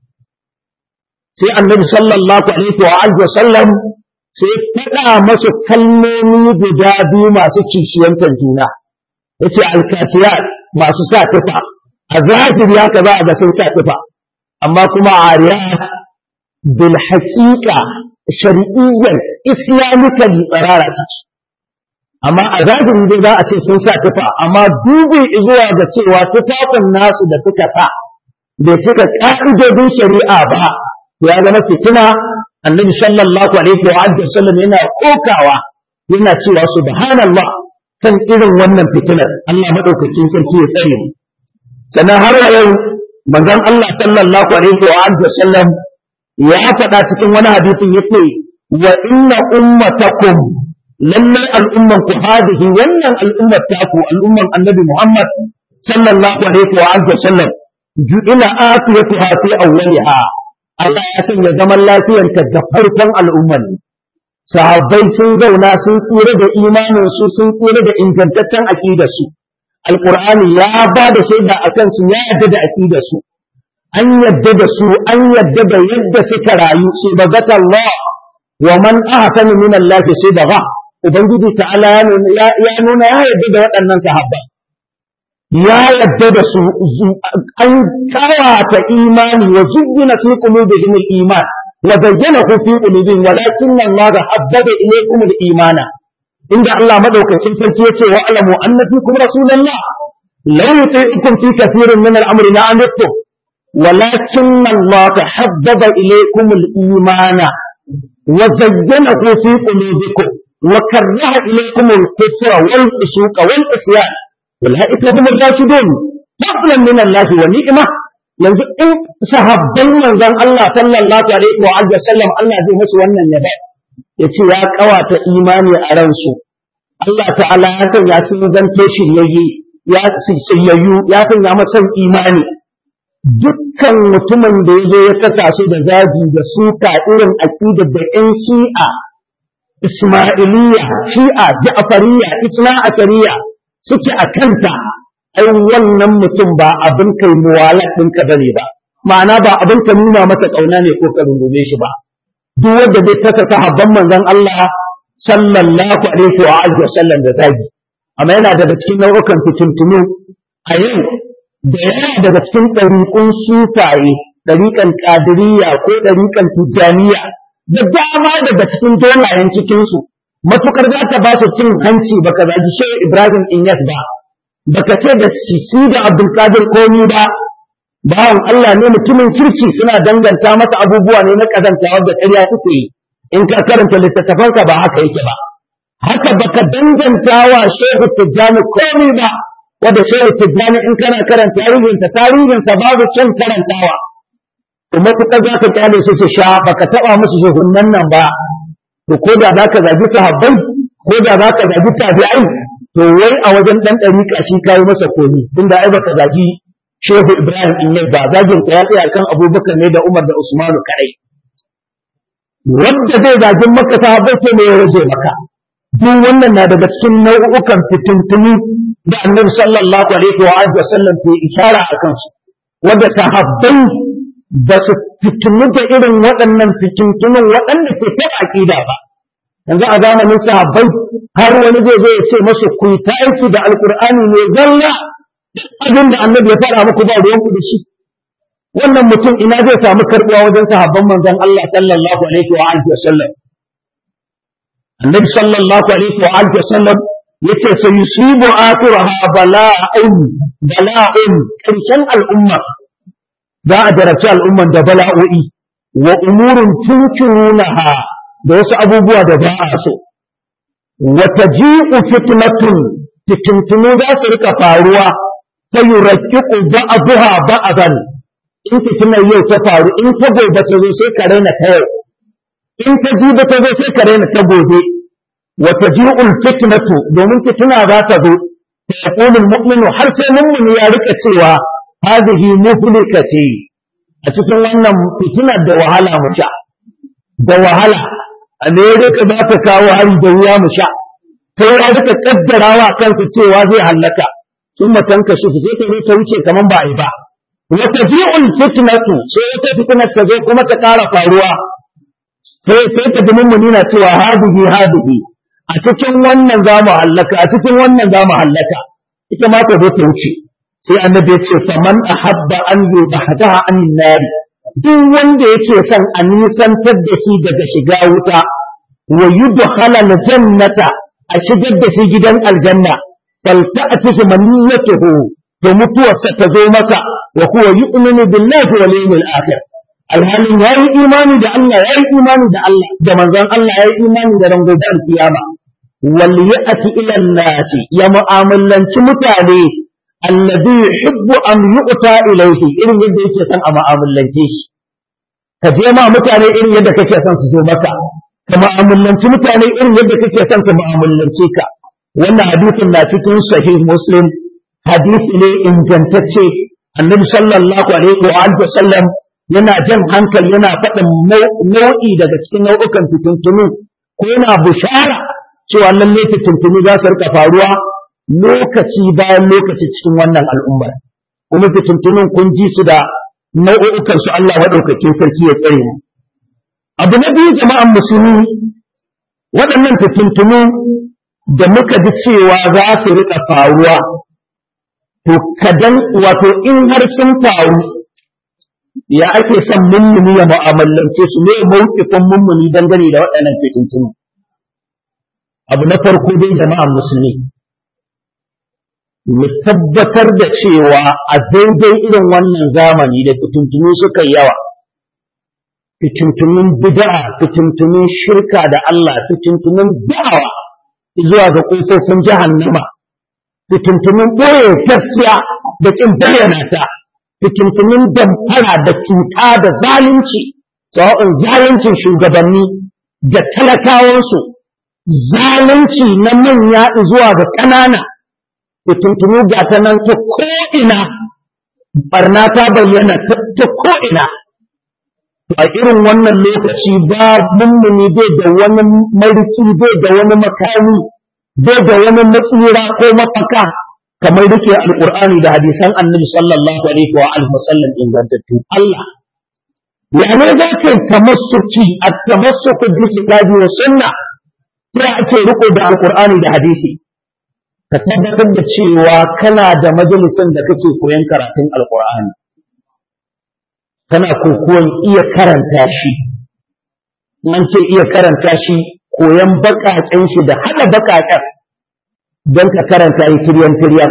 sai annabi sallallahu alaihi wa alihi wasallam sai faɗa masa kalmomi guda biyu masu kishiyantar juna yace al-kasiyat masu sa tufa a zahiri haka za a ga sun sa tufa amma kuma ariyat bil haqiqa shari'iyyan islamically tsarara ciki amma a zahiri dai za a ce sun sa tufa amma dubi zuwa ga cewa tufafin nasu da suka sa bai cika ka'idodin shari'a ba ya zama fitina annabi sallallahu alaihi wa alihi wasallam yana kokawa yana cewa subhanallah kan irin wannan fitinar Allah madaukakin sarki ya tsare mu sannan har yau manzon Allah sallallahu alaihi wa alihi wasallam ya faɗa cikin wani hadisin yace wa inna ummatakum lalle al'umman ku hadihi wannan al'ummar taku al'umman annabi Muhammad sallallahu alaihi wa alihi wasallam ju'ila afiyatuha fi awwaliha Allah ya sanya zaman lafiyarta da farkon al'umman sahabbai sun zauna sun tsira da imanin su sun tsira da ingantaccen aqidar su alqur'ani ya ba da shaida akan su ya yarda da aqidar su an yadda da su an yadda da yadda suka rayu sai ba zata Allah wa man ahsanu min Allah sai da ba ubangiji ta'ala ya nuna ya yadda da waɗannan sahabba ya yadda da su an kawata imani wa zuyyina fi qulubihim al-iman wa bayyanahu fi qulubihim walakin Allah habbaba ilaykum al-imana inda Allah madaukakin sarki yace wa alamu anna fikum rasulullah law yuti'ukum fi kathirin min al-amri la'anittum ولكن الله حبب إليكم الإيمان وزينه في قلوبكم وكره إليكم الكفر والفسوق والعصيان أولئك هم الراشدون فضلا من الله ونعمة yanzu in sahabban manzon Allah sallallahu alaihi wa alihi wasallam Allah zai musu wannan yaba yace ya kawata imani a ransu Allah ta'ala ya san ya sun zanto shiryayye ya shiryayyu ya san ya masa imani dukkan mutumin da ya zo ya kasa su da zagi da suka irin aƙidar da ‘yan shi'a, Ismailiyya, shi'a, Ja'fariya, Isna Ashariya suke a kanta, ai wannan mutum ba abin kai muwalat ɗinka ba ne ba, ma'ana ba abin ka nuna masa ƙauna ne ko ka rungume shi ba. Duk wanda bai kasa sahabban manzon Allah sallallahu alaihi wa alihi wa sallam da zagi. Amma yana daga cikin nau'ukan fitintunu a yau da yawa daga cikin ɗariƙun sufaye ɗariƙan ƙadiriya ko ɗariƙan tijjaniya da dama daga cikin dolayen cikinsu matukar za ta ba su cin hanci baka zagi shehu ibrahim inyas ba baka ce da sisi da abdulkadir komi ba bawan allah ne mutumin kirki suna danganta masa abubuwa ne na ƙazanta wadda ƙarya suke yi in ka karanta littattafanka ba haka yake ba haka baka danganta wa shehu tijjani komi ba wadda shehu tijjani in kana karanta tarihinsa tarihinsa babu kyan karantawa kuma kuka za ka kyale su su sha baka taba musu shugunnan nan ba to ko da za ka zagi sahabbai ko da za ka zagi tabi'ai to wai a wajen dan dariƙa shi kai masa komi tunda ai baka zagi shehu ibrahim in yai ba zagin ka ya tsaya kan abubakar ne da umar da usmanu kadai wanda zai zagin maka sahabbai sai ne ya rage maka duk wannan na daga cikin nau'ukan fitintunu da annabi sallallahu alaihi wa alihi wasallam ke ishara a kansu wanda sahabbai ba su fitinu da irin waɗannan fitintunun waɗanda ke taɓa aƙida ba yanzu a zamanin sahabbai har wani zai zo ya ce masu ku ta aiki da alkur'ani ne zalla abin da annabi ya faɗa muku ba ruwan ku da shi wannan mutum ina zai samu karɓuwa wajen sahabban manzon Allah sallallahu alaihi wa alihi wasallam annabi sallallahu alaihi wa alihi wasallam yace sai yusibu akhiraha bala'un bala'un karshen al'umma za a jarabci al'umman da bala'o'i wa umurun tunkirunaha da wasu abubuwa da ba a so wa taji'u fitnatun fitintunu za su rika faruwa ta yurakkiku ba'daha ba'dan in fitinar yau ta faru in ta gobe ta zo sai ka raina ta yau in ta jiba ta zo sai ka raina ta gobe wa taji'ul fitnatu domin fitina za ta zo ta yaqulul mu'minu har sai mu'mini ya rika cewa hadhihi muhlikati a cikin wannan fitinar da wahala mu sha da wahala Amerika za ta kawo hari da wuya mu sha sai ya rika kaddarawa kansa cewa zai hallaka sun matanka shi sai ta zo ta wuce kaman ba a yi ba wata ji'ul fitnatu sai wata fitnar ta zo kuma ta ƙara faruwa sai sai ta dumin mu nuna cewa hadihi hadihi a cikin wannan za mu hallaka a cikin wannan za mu hallaka ita ma ta zo ta wuce sai annabi ya ce faman ahabba an yubahdaha an nari duk wanda yake son a nisantar da shi daga shiga wuta wa yudkhala aljannata a shigar da shi gidan aljanna falta'tihi maniyatuhu to mutuwarsa ta zo masa wa huwa yu'minu billahi wal yawmil akhir alhalin yayi imani da Allah yayi imani da Allah da manzon Allah yayi imani da rangon kiyama wal ya'ti ila an-nas ya mu'amalanci mutane alladhi yuhibbu an yu'ta ilayhi irin yadda yake son a mu'amalance shi ka je ma mutane irin yadda kake son su zo maka ka mu'amalanci mutane irin yadda kake son su mu'amalance ka wannan hadisin na cikin sahih muslim hadisi ne ingantacce annabi sallallahu alaihi wa alihi wasallam yana jan hankali yana faɗin nau'i daga cikin nau'ukan fitintunu ko yana bushara cewa lalle fitintunu za su rika faruwa lokaci bayan lokaci cikin wannan al'ummar kuma fitintunun kun ji su da nau'ukan su Allah maɗaukakin sarki ya tsare mu abu na biyu jama'an musulmi waɗannan fitintunu da muka ji cewa za su rika faruwa to kadan wato in har sun faru ya ake son mummuni ya mu'amalance su ne mawqifin mummuni dangane da waɗannan fitintunu abu na farko dai jama'an musulmi mu tabbatar da cewa a daidai irin wannan zamani da fitintunu suka yawa fitintunun bid'a fitintunun shirka da Allah fitintunun da'awa zuwa ga kofofin jahannama fitintunin ɓoye gaskiya da ƙin bayyana ta, fitintunin damfara da cuta da zalunci, sawa'un zaluncin shugabanni da talakawansu, zalunci na manya zuwa ga ƙanana, fitintunu ga ta nan ta ko'ina, barna ta bayyana ta ko'ina. A irin wannan lokaci ba mummuni bai da wani mariki bai da wani makami. bai da wani matsira ko mafaka kamar rike alqur'ani da hadisan annabi sallallahu alaihi wa alihi wasallam ingantattu Allah ya ne za ka tamassuki at-tamassuku bi kitabi wa sunna sai ake riko da alqur'ani da hadisi ka tabbatar da cewa kana da majalisin da kake koyon karatun alkur'ani kana kokuwan iya karanta shi an ce iya karanta shi koyon baƙaƙen shi da haɗa baƙaƙen don ka karanta yi tiryan tiryan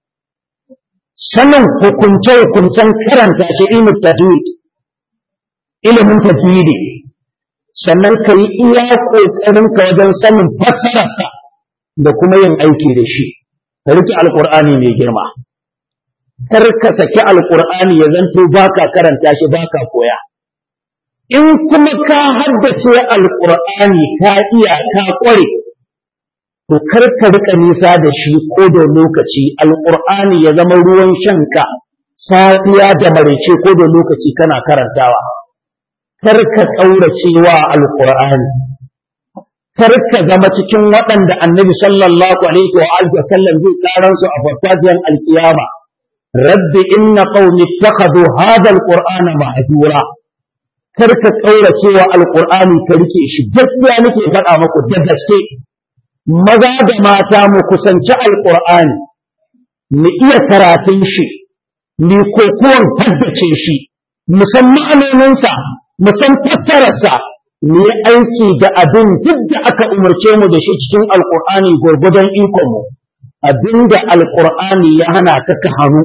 sanin hukunce hukuncen karanta shi ilmin tajwid ilimin tajwidi sannan ka yi iya ƙoƙarinka wajen sanin fassararsa da kuma yin aiki da shi ka rike alƙur'ani mai girma kar ka saki alƙur'ani ya zanto baka karanta shi baka koya in kuma ka haddace alƙur'ani ka iya ka ƙware to kar ka rika nisa da shi ko da lokaci alƙur'ani ya zama ruwan shanka safiya da maraice ko da lokaci kana karantawa kar ka ƙaurace wa alƙur'ani kar ka zama cikin waɗanda annabi sallallahu alaihi wa alihi wasallam zai karan su a farfajiyar alkiyama rabbi inna qaumi ittakhadhu hadha alqur'ana mahjura kar ka ƙaurace wa alqur'ani ka rike shi gaskiya nake faɗa muku da gaske maza da mata mu kusanci alqur'ani mu iya karatun shi mu kokuwan haddace shi mu san ma'anoninsa mu san fassararsa mu yi aiki da abin duk da aka umarce mu da shi cikin alkur'ani gwargwadon ikonmu abin da alkur'ani ya hana ka ka hannu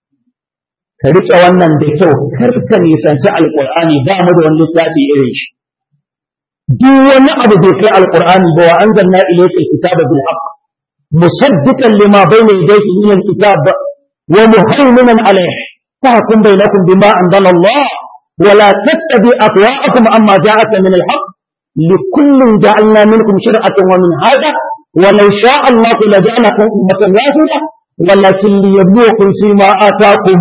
ka riƙe wannan da kyau kar ka nisanci alkur'ani ba mu da wani littafi irin shi duk wani abu bai kai alkur'ani ba wa anzalna ilayka alkitaba bil haqq musaddiqan lima bayna yadayhi min alkitab wa muhaiminan alayhi fahkum bainakum bima anzala Allah ولا تتبع أهواءكم عما جاءك من الحق لكل جعلنا منكم شرعة ومن هذا ولو شاء الله لجعلكم أمة واحدة ولكن ليبلوكم فيما آتاكم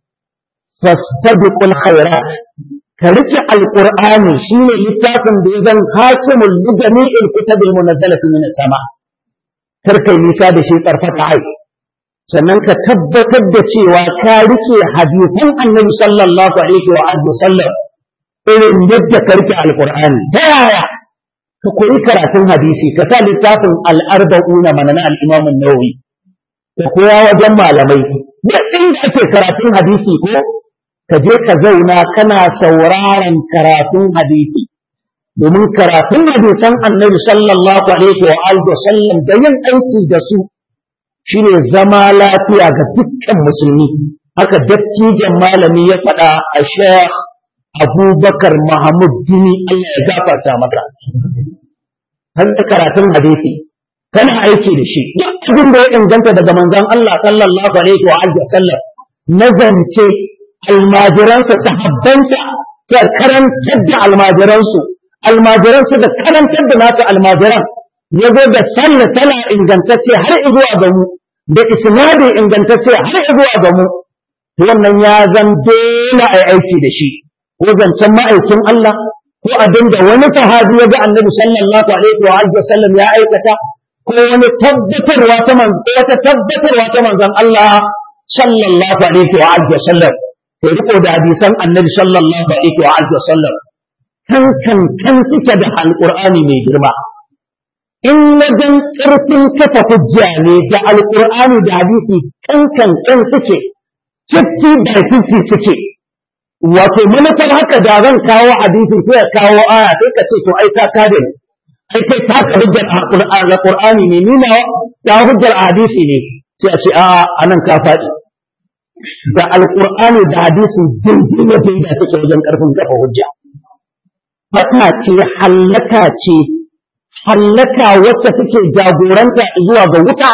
فاستبقوا الخيرات كرجع القرآن شين لتاكم بإذن حاكم لجميع الكتب المنزلة من السماء كركي نساء شيء طرفة عين sannan ka tabbatar da cewa ka rike hadisan annabi sallallahu alaihi wa alihi sallam irin yadda ka rike alqur'ani ta yaya ka koyi karatun hadisi ka sa littafin al-arba'una mana na al-imam an-nawawi ka koya wajen malamai duk inda ake karatun hadisi ko ka je ka zauna kana sauraron karatun hadisi domin karatun hadisan annabi sallallahu alaihi wa alihi sallam da yin aiki da su shine zama lafiya ga dukkan musulmi haka dattijan malami ya faɗa a sheikh abubakar mahamud dini Allah ya gafarta masa har da karatun hadisi kana aiki da shi duk abin da ya inganta daga manzon Allah sallallahu alaihi wa alihi wasallam na zance almajiransa sahabbansa ta karantar da almajiransu almajiransu da karantar da nasu almajiran ya zo da sallah tana ingantacce har zuwa ga mu da isnadi ingantacce har zuwa ga mu wannan ya zan dole a aiki da shi ko zancen ma'aikin Allah ko abin da wani sahabi ya ga annabi sallallahu alaihi wa alihi wasallam ya aikata ko wani tabbatarwa ta man wata tabbatarwa ta manzon Allah sallallahu alaihi wa alihi wasallam ko riko da hadisan annabi sallallahu alaihi wa alihi wasallam kan kan kan suke da alqur'ani mai girma in wajen ƙarfin kafa hujja ne da alƙur'ani da hadisi kankan kan suke 50 by 50 suke wato manufar haka da zan kawo hadisi sai ya kawo aya sai ka ce to ai ka kare ni ai kai ta ka hujjar alƙur'ani ne ni na ta hujjar hadisi ne sai a ce a anan ka faɗi da alƙur'ani da hadisi jirgin da da suke wajen ƙarfin kafa hujja fata ce hallaka ce hallaka wacce take jagoranta zuwa ga wuta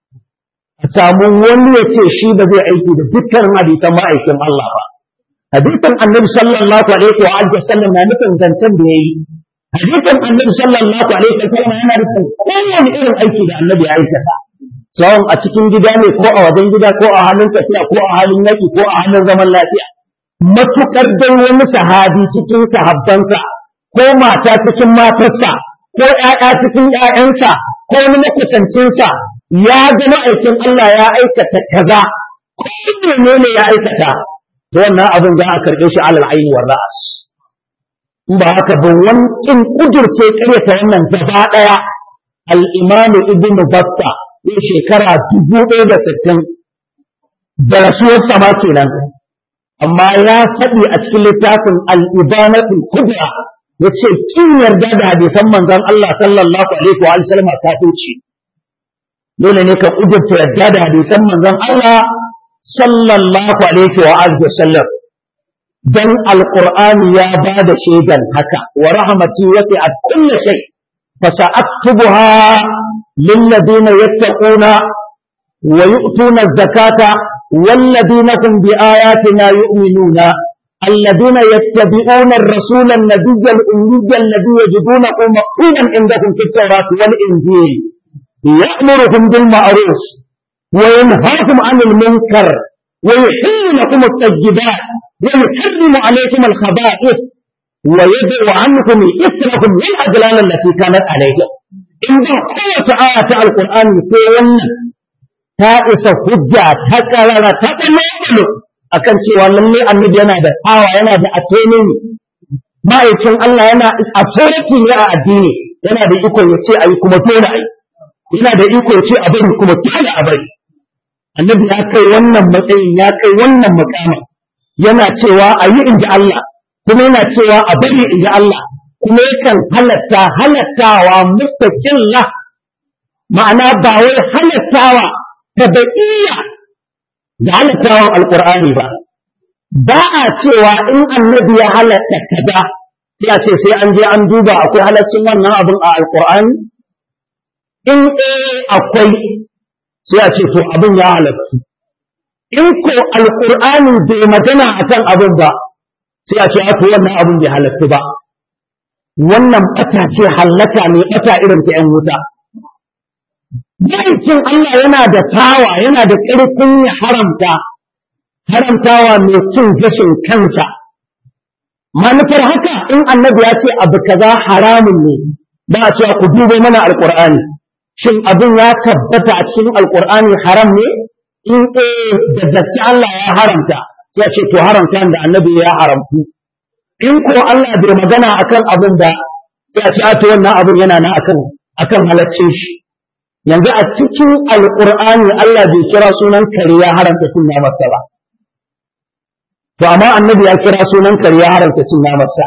a samu wani ya ce shi ba zai aiki da dukkan hadisan ma'aikin Allah ba hadisan annabi sallallahu alaihi wa alihi wasallam na nufin zancen da yayi hadisan annabi sallallahu alaihi wa sallam yana nufin kowane irin aiki da annabi ya aikata tsawon a cikin gida ne ko a wajen gida ko a halin tafiya ko a halin yaki ko a halin zaman lafiya matukar dai wani sahabi cikin sahabbansa ko mata cikin matarsa ko ‘ya'ya cikin ‘ya'yansa ko wani makusancinsa ya ga ma'aikin Allah ya aikata kaza ko ne ne ya aikata to wannan abin za a karɓe shi alal aini wa ra'as in ba haka ba wani in kudurce karyata wannan gaba ɗaya al-imamu ibn batta zai shekara dubu ɗaya da sittin da rasuwar sama kenan amma ya faɗi a cikin littafin al-ibanatul kubra yace kin yarda da hadisan manzon Allah sallallahu alaihi wa sallam kafirci dole ne ka kudurta yarda da hadisan manzon Allah sallallahu alaihi wa alihi wasallam dan alqur'ani ya ba da shaidan haka wa rahmati wasi'at kulli shay fa sa'aktubuha lil ladina yattaquna wa yu'tuna az-zakata wal ladina hum bi ayatina yu'minuna الذين يتبعون الرسول النبي الأمي الذي يجدونه مكتوبا عندهم في التوراة والإنجيل يأمرهم بالمعروف وينهاكم عن المنكر ويحل لكم الطيبات ويحرم عليكم الخبائث ويدعو عنكم إثركم والأغلال التي كانت عليكم إن قوة آية القرآن سيئا تائس حجة تكرر تتمثل akan cewa lalle annabi yana da tsawa yana da autonomy ma'aikin Allah yana authority ne a addini yana da iko ya ce ayi kuma dole ayi yana da iko ya ce a bari kuma dole a bari annabi ya kai wannan matsayin ya kai wannan makama yana cewa a yi inji Allah kuma yana cewa a bari inji Allah kuma yakan halatta halattawa mustaqilla ma'ana ba wai halattawa tabi'iyya da halittawan alkur'ani ba ba a cewa in annabi ya halatta kaza sai a ce sai an je an duba akwai halaccin wannan abin a alkur'ani in eh akwai sai a ce to abin ya halatta in ko alkur'ani bai magana akan abin ba sai a ce a to wannan abin bai halatta ba wannan bata ce hallaka ne bata irin ta yan wuta Ma'aikin Allah yana da tawa, yana da ƙarfin ya haramta, haramtawa mai cin gashin kansa. Manufar haka in annabi ya ce abu kaza haramun ne, ba a cewa ku dubo mana alƙur'ani. Shin abin ya tabbata a cikin alƙur'ani haram ne? In eh da gaske Allah ya haramta, sai ce to haramta da annabi ya haramtu. In ko Allah bai magana akan abin da sai a ce a to wannan abin yana nan akan akan halaccin shi. yanzu a cikin alƙur'ani Allah bai kira sunan kare ya haramta cin namarsa ba to amma annabi ya kira sunan kare ya haramta cin namarsa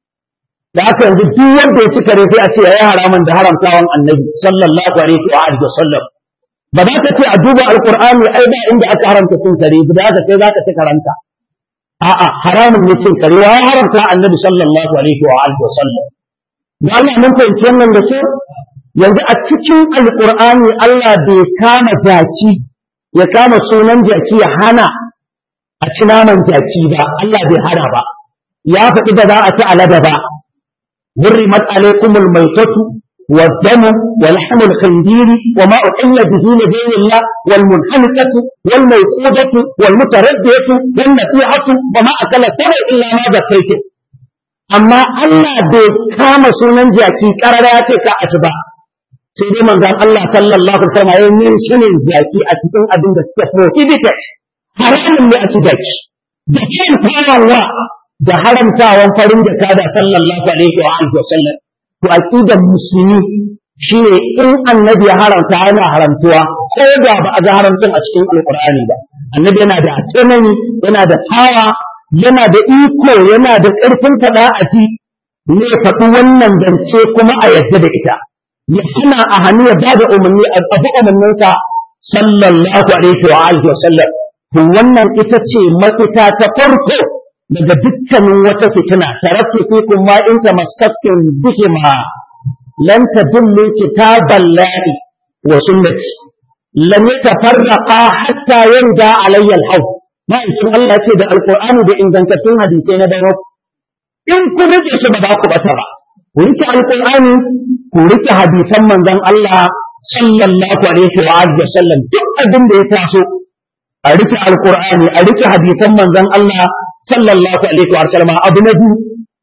da haka yanzu duk wanda ya ci kare sai a ce yayi haramun da haramtawan annabi sallallahu alaihi wa alihi wasallam ba za ka ce a duba alƙur'ani ai ba inda aka haramta cin kare ba za ka kai za ka ci karanta a'a haramun ne cin kare ya haramta annabi sallallahu alaihi wa alihi wasallam da Allah mun fahimci wannan da kyau yanzu a cikin alƙur'ani Allah bai kama jaki ya kama sunan jaki ya hana a ci naman jaki ba Allah bai hana ba ya faɗi da za a ci alada ba hurrimat alaikumul maitatu والدم ولحم الخنزير وما أحل به لدين الله والمنحنكة والموقودة والمتردية والنفيعة وما أكل السبع إلا ما ذكيته أما الله بكام سنن جاكي قرر كأتبع sai dai manzon Allah sallallahu alaihi wasallam ya yi shine zaki a cikin abin da suke prohibited haramun ne a cikin da kan farawa da haramtawan farin da kada sallallahu alaihi wa alihi wasallam to aqidar musulmi shine in annabi ya haramta yana haramtuwa ko da ba a ga haramtun a cikin alqur'ani ba annabi yana da tsanani yana da tawa yana da iko yana da ƙarfin faɗa a ji ne faɗi wannan zance kuma a yadda da ita ya hana a hannu ya ba da umarni a abu umarninsa sallallahu alaihi wa alihi wa sallam to wannan ita ce mafita ta farko daga dukkanin wata fitina taraktu fikum ma in tamassaktum bihima lan tadullu kitaballahi wa sunnati lam yatafarraqa hatta yarda alayya al-hawd ma in Allah ce da alqur'ani da ingantattun hadisai na dawo in kun rike su ba za ku bata ba ku rike alqur'ani ku rike hadisan manzon Allah sallallahu alaihi wa alihi wasallam duk abin da ya taso a rike alqur'ani a rike hadisan manzon Allah sallallahu alaihi wa sallam abu na biyu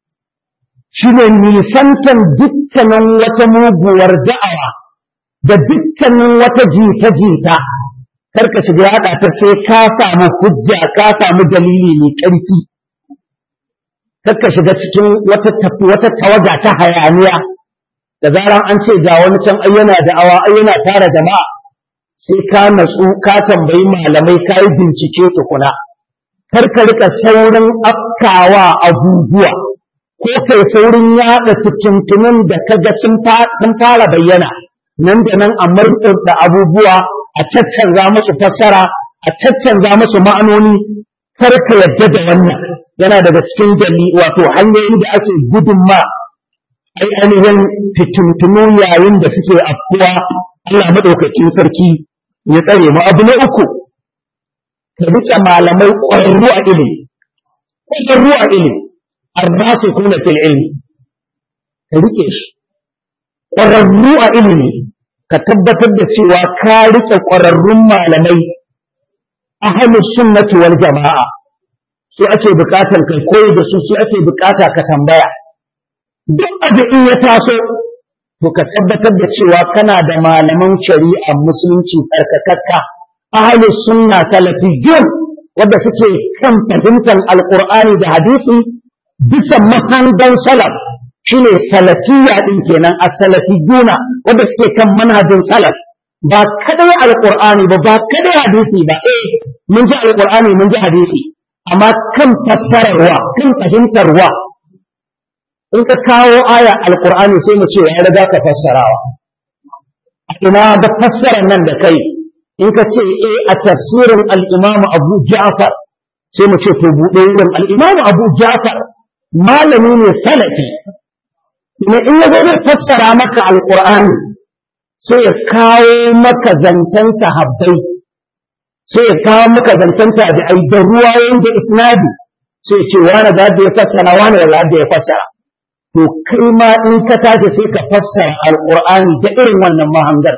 shine nisantan dukkanin wata muguwar da'awa da dukkanin wata jita-jita karka shiga yaɗa ta sai ka samu hujja ka samu dalili mai ƙarfi karka shiga cikin wata tafi wata tawaga ta hayaniya da zaran an ce ga wani can ayyana da'awa ayyana tara jama'a sai ka natsu ka tambayi malamai ka yi bincike tukuna kar ka rika saurin afkawa abubuwa ko kai saurin yaɗa fitintunan da ka ga sun fara bayyana nan da nan a da abubuwa a caccanza musu fassara a caccanza musu ma'anoni kar ka yadda da wannan yana daga cikin jami wato hanyoyin da ake gudun ma ai ainihin fitintunu yayin da suke afkuwa Allah maɗaukacin sarki ya tsare mu abu na uku ka rike malamai ƙwararru a ilimi ƙwararru a ilimi arrasu kuna fil ilmi ka rike shi ƙwararru a ilimi ka tabbatar da cewa ka rike ƙwararrun malamai ahlus sunnati wal jama'a su ake bukatar kai koyi da su su ake bukata ka tambaya duk abu in ya taso to ka tabbatar da cewa kana da malaman shari'a musulunci tsarkakakka ahlus sunna salafiyun wanda suke kan fahimtar alqur'ani da hadisi bisa mahangan salaf shine salafiyya din kenan as-salafiyuna wanda suke kan manhajin salaf ba kadai alqur'ani ba ba kadai hadisi ba eh mun ji alqur'ani mun ji hadisi amma kan fassararwa kan fahimtarwa in ka kawo aya alqur'ani sai mu ce ya riga ka fassarawa ina da fassarar nan da kai in ka ce eh a tafsirin al-imam Abu Ja'far sai mu ce to bude wurin al-imam Abu Ja'far malami ne salafi ne in ya zo fassara maka alqur'ani sai ya kawo maka zancen sahabbai sai ya kawo maka zancen tabi'ai da ruwayoyin da isnadi sai ce wani da ya fassara wani da da ya fassara to kai ma in ka tashi sai ka fassara alqur'ani da irin wannan mahangar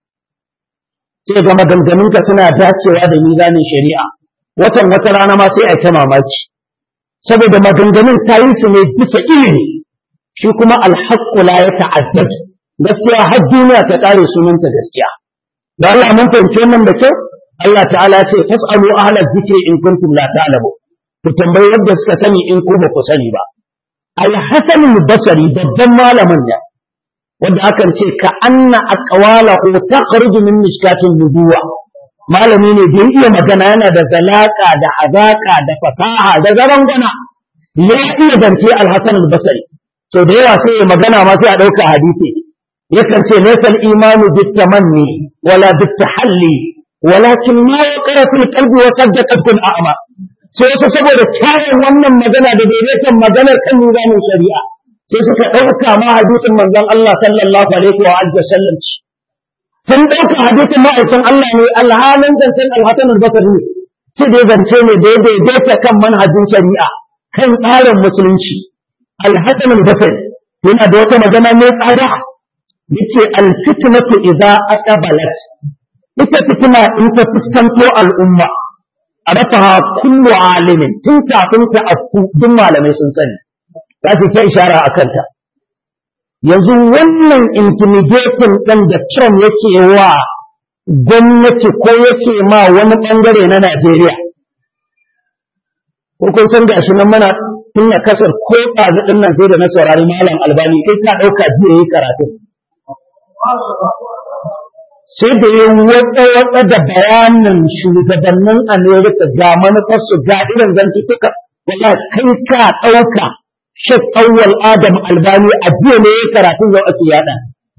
sai ga maganganunka suna dacewa da mizanin shari'a watan wata rana ma sai a ta mamaki saboda maganganun ta yi su ne bisa ilimi shi kuma alhaqqu la ya ta'addad gaskiya har duniya ta kare sunanta gaskiya da Allah mun fahimci wannan da kyau Allah ta'ala ya ce fasalu ahla dhikri in kuntum la ta'lamu ku tambayi yadda suka sani in ku ba ku sani ba al-hasan al-basri babban malamin ne wanda akan ce ka anna aqwalahu takhruju min mishkatin nubuwa malami ne da iya magana yana da zalaka da azaka da fasaha da zarangana ya iya zance al-hasan al-basri to da yawa sai ya magana ma sai a dauka hadisi yakan ce laysal imanu bitamanni wala bitahalli walakin ma yaqra fil qalbi wa saddaqat bil a'ma sai su saboda kyawun wannan magana da daidaiton maganar kan nizamin shari'a sai suka ɗauka ma hadisin manzon Allah sallallahu alaihi wa alihi wasallam ci sun ɗauka hadisin ma'aikin Allah ne alhalin zancen alhassan albasar ne sai dai zance ne da ya daidaita kan manhajin shari'a kan tsarin musulunci alhassan albasar yana da wata magana mai tsada yace alfitnatu idza aqbalat ita fitina in ta fuskanto al'umma arafaha kullu alimin tun kafin ta afku duk malamai sun sani za su ta ishara a kanta yanzu wannan intimidating ɗin da Trump yake wa gwamnati ko yake ma wani ɓangare na Najeriya ko kun san gashi nan mana tun ya kasar ko ɗazu ɗin nan sai da na saurari malam albani kai ka ɗauka jiya yi karatu sai da ya watsa watsa da bayanin shugabannin Amerika ga manufarsu ga irin zantutuka wallahi kai ka ɗauka Sheikh Awwal Adam Albani a jiya ne ya karatu yau ake yada.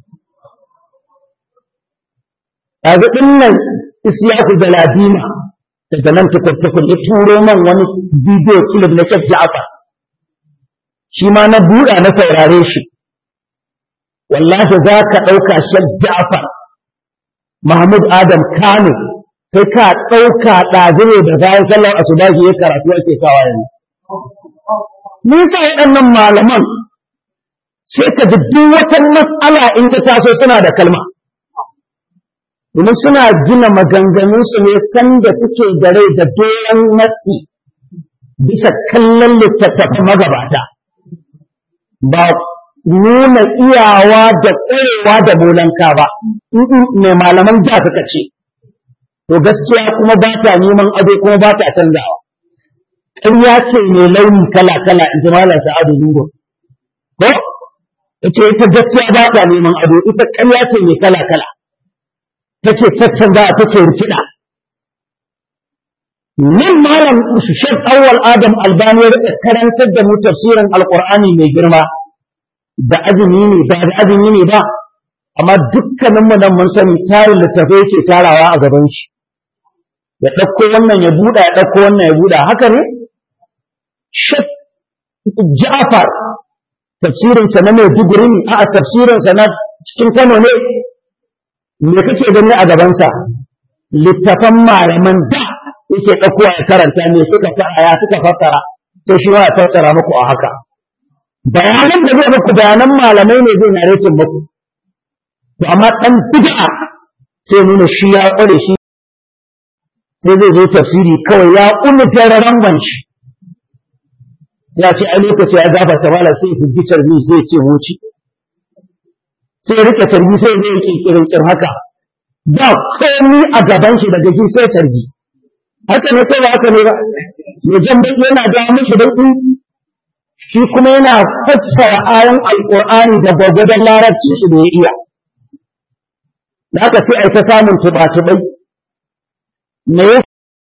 Kaga din nan Isyaku Galadima daga nan tukur-tukur ya turo man wani bidiyo clip na Sheikh Ja'far. Shi ma na buɗa na saurare shi. Wallahi za ka ɗauka Sheikh Ja'far Mahmud Adam Kano sai ka ɗauka ɗazu ne da bayan sallar asubahi ya karatu ake sawa yanzu. me yasa waɗannan malaman sai ka ji duk wata matsala in ta taso suna da kalma domin suna gina maganganunsu ne sanda suke da rai da doron nasi bisa kallon littattafan magabata ba nuna iyawa da tsayewa da bolanka ba mai malaman da suka ce to gaskiya kuma ba ta neman ado kuma ba ta canzawa ƙarya ce mai launi kala-kala in ji malam sa'adu dungo ko ita ita gaskiya ba ta neman ado ita ƙarya ce mai kala-kala take caccanza take rikida nan malam Sheikh Awwal Adam Albani ya karantar da mu tafsirin Alqur'ani mai girma da azumi ne ba da azumi ne ba amma dukkanin mu nan mun sani tarin littafai yake tarawa a gaban shi ya ɗauko wannan ya buɗa ya ɗauko wannan ya buɗa haka ne Sheikh Ja'far tafsirinsa na Maiduguri ne a tafsirinsa na cikin Kano ne me kake gani a gabansa littafan malaman da yake ɗauko ya karanta ne suka ya suka fassara sai shi ma ya fassara muku a haka bayanan da zai muku bayanan malamai ne zai naretin muku to amma ɗan bid'a sai nuna shi ya ƙware shi sai zai zo tafsiri kawai ya ƙunni tararen shi ya ce a lokaci ya gafarta malam sai fi bi tarbi sai ce wuci sai ya rike tarbi sai zai yi kirkirin haka ba komi a gaban shi daga ji sai tarbi haka ne kai ba haka ne ba ya jan bai yana da mishi baki shi kuma yana fassara ayan alqur'ani da gwagwadon larabci shi da ya iya da haka sai a ta samun tuba-tubai me ya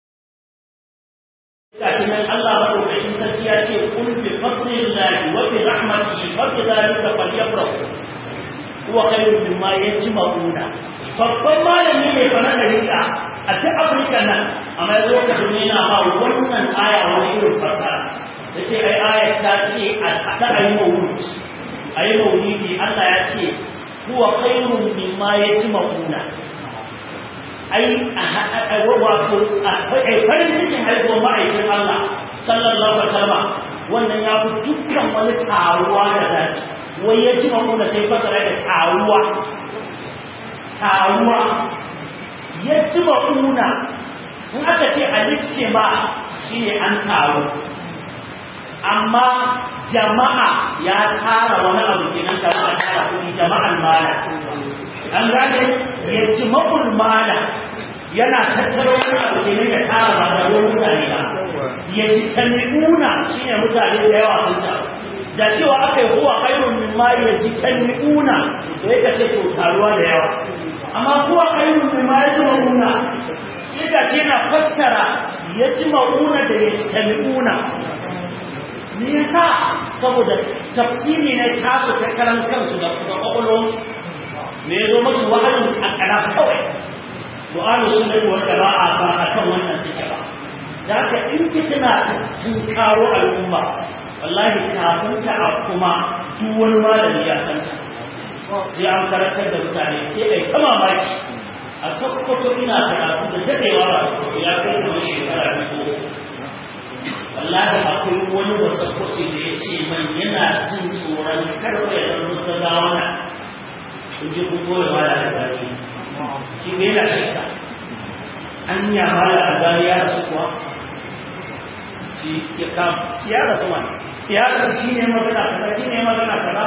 huwa khairun mimma yajma'una babban malami ne fa na rika a ta Afirka nan amma yazo ka duniya ma wannan aya wani irin fasara yace ai aya ta ce a hada ayi mawlid ayi mawlidi Allah ya ce huwa khairun mimma yajma'una ai a wato a farin cikin haihuwar ma'aikin Allah sallallahu alaihi wasallam wannan ya fi dukkan wani taruwa da dace wai ya ci makuna sai fasara da taruwa taruwa ya ci makuna in aka ce a ma shi ne an taru amma jama'a ya tara wani abu kenan jama'a tara kuɗi jama'an mala an gane ya ci makul mala yana tattaro wani abu kenan ya tara ba da wani mutane ba ya ci tami'una shi ne mutane da yawa sun taru da cewa aka yi huwa khairun min ma yajtami'una to yake ce to taruwa da yawa amma huwa khairun min ma yajma'una yadda ce na fassara yajma'una da yajtami'una me yasa saboda tafsiri ne ta su ta karan kansu da kuma kwakwalwar me ya zo musu wahalin a kana kawai du'alu sunnati wal jama'a ba akan wannan suke ba da haka in fitina tun karo al'umma wallahi kafin ta a kuma duk wani malami ya san ta sai an karantar da mutane sai ai ta mamaki a sakkwato ina karatu da daɗewa ba ya kai kuma shekara biyu wallahi akwai wani ba sakkwato da ya ce man yana jin tsoron karɓa ya zama ta gawana kun ji kun goya mala da gari shi ne yana shakka an yi mala a gari ya rasu kuwa shi ya kama shi ya rasu wani siyasar shi ne magana kaza shi ne magana kaza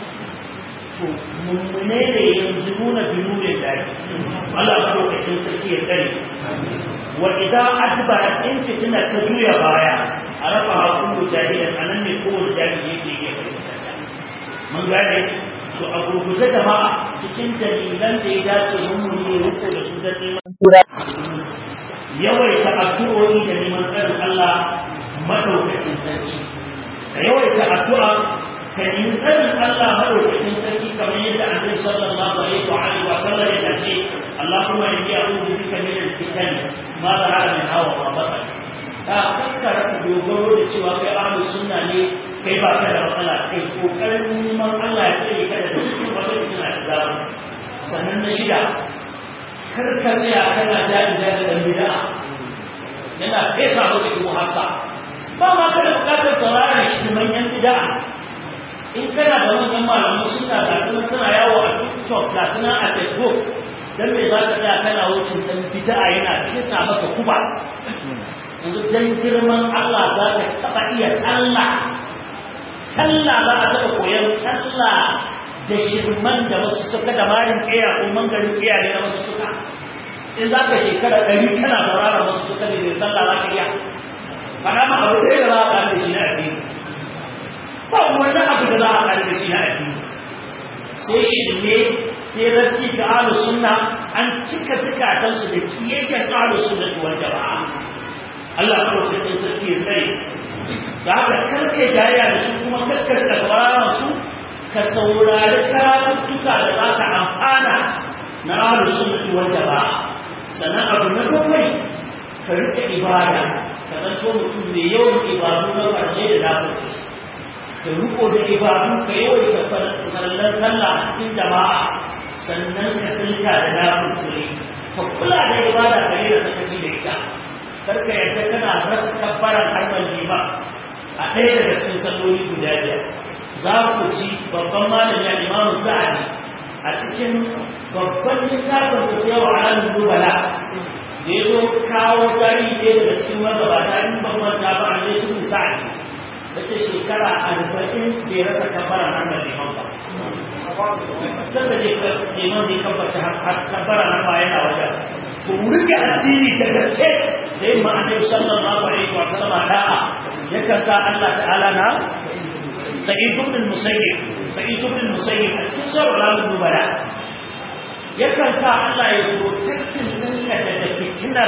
to mummune da yanzu nuna binu ne da shi Allah ba lokacin sarki ya tsare wa idan adbara in fitina ta juya baya a rafa kullu jahilan anan ne kowace jahili yake iya fahimta mun gane to a gurguje jama'a cikin dalilan da ya dace mummune ya riko da su da neman yawaita addu'o'i da neman tsarin Allah madaukakin sarki ka yawaita addu'a ka yi tsarin Allah madaukakin sarki kamar yadda annabi sallallahu alaihi wa alihi wa sallam ya ce Allahumma inni a'udhu bika min al-fitan ma zahara min hawa wa batan ka kakkara ka dogaro da cewa kai ahlus sunna ne kai ba ka da matsala kai kokarin neman Allah ya tsare ka da dukkan wata fitina da zamu sannan na shida kar ka tsaya kana jari da dan bid'a yana fesa maka shi muhassa ba ma kada bukatar sauraron shi manyan bid'a in kana da manyan malamu suna da kuma suna yawo a TikTok da suna a Facebook dan me za ka tsaya kana wucin dan bid'a yana fesa maka kuba yanzu dan girman Allah za ka taba iya sallah sallah za a taɓa koyon sallah da shirman da wasu suka da marin ƙiya ko mangarin ƙiya ne na wasu suka in za ka shekara ɗari kana saurara wasu suka da sallah za ka iya faɗa ma abu ɗaya da za a ƙari da shi na addini ba wani abu da za a ƙari da shi na addini sai shirme sai rafi ga ahlus sunna an cika zukatansu da kiyayyen ahlus sunna wal jama'a Allah ko sai sai sarki ya tsare da haka karke jariya da su kuma karkar da gabaran su ka saurari karatuttuka da za ka amfana na ahlus sunna wal jama'a sannan abu na bakwai ka rike ibada ka zanto mutum mai yawan ibadu na farje da lafiya ka riko da ibadu ka yawaita farallar sallah a cikin jama'a sannan ka tsinka da lafiya ka kula da ibada ka yi da sakaci da ita karka yadda kana rasa kabbaran harbar lima a ɗaya daga cikin salloli guda biyar za ku ji babban malami a imamu sa'adi a cikin babban littafin da yawa a ranar dubala da ya zo kawo tarihi ɗaya daga cikin magabata in ban manta ba a yesu sa'adi da ce shekara arba'in bai rasa kabbaran harbar liman ba sanda ne neman zai kabbata kabbara na baya na wajen ku rike addini da gaske da yin ma'anar sallallahu alaihi wa sallam da'a ya kasa Allah ta'ala na sa'id ibn musayyib sa'id ibn musayyib a cikin sauran ranar dubara ya kasa Allah ya protectin ɗinka daga fitinar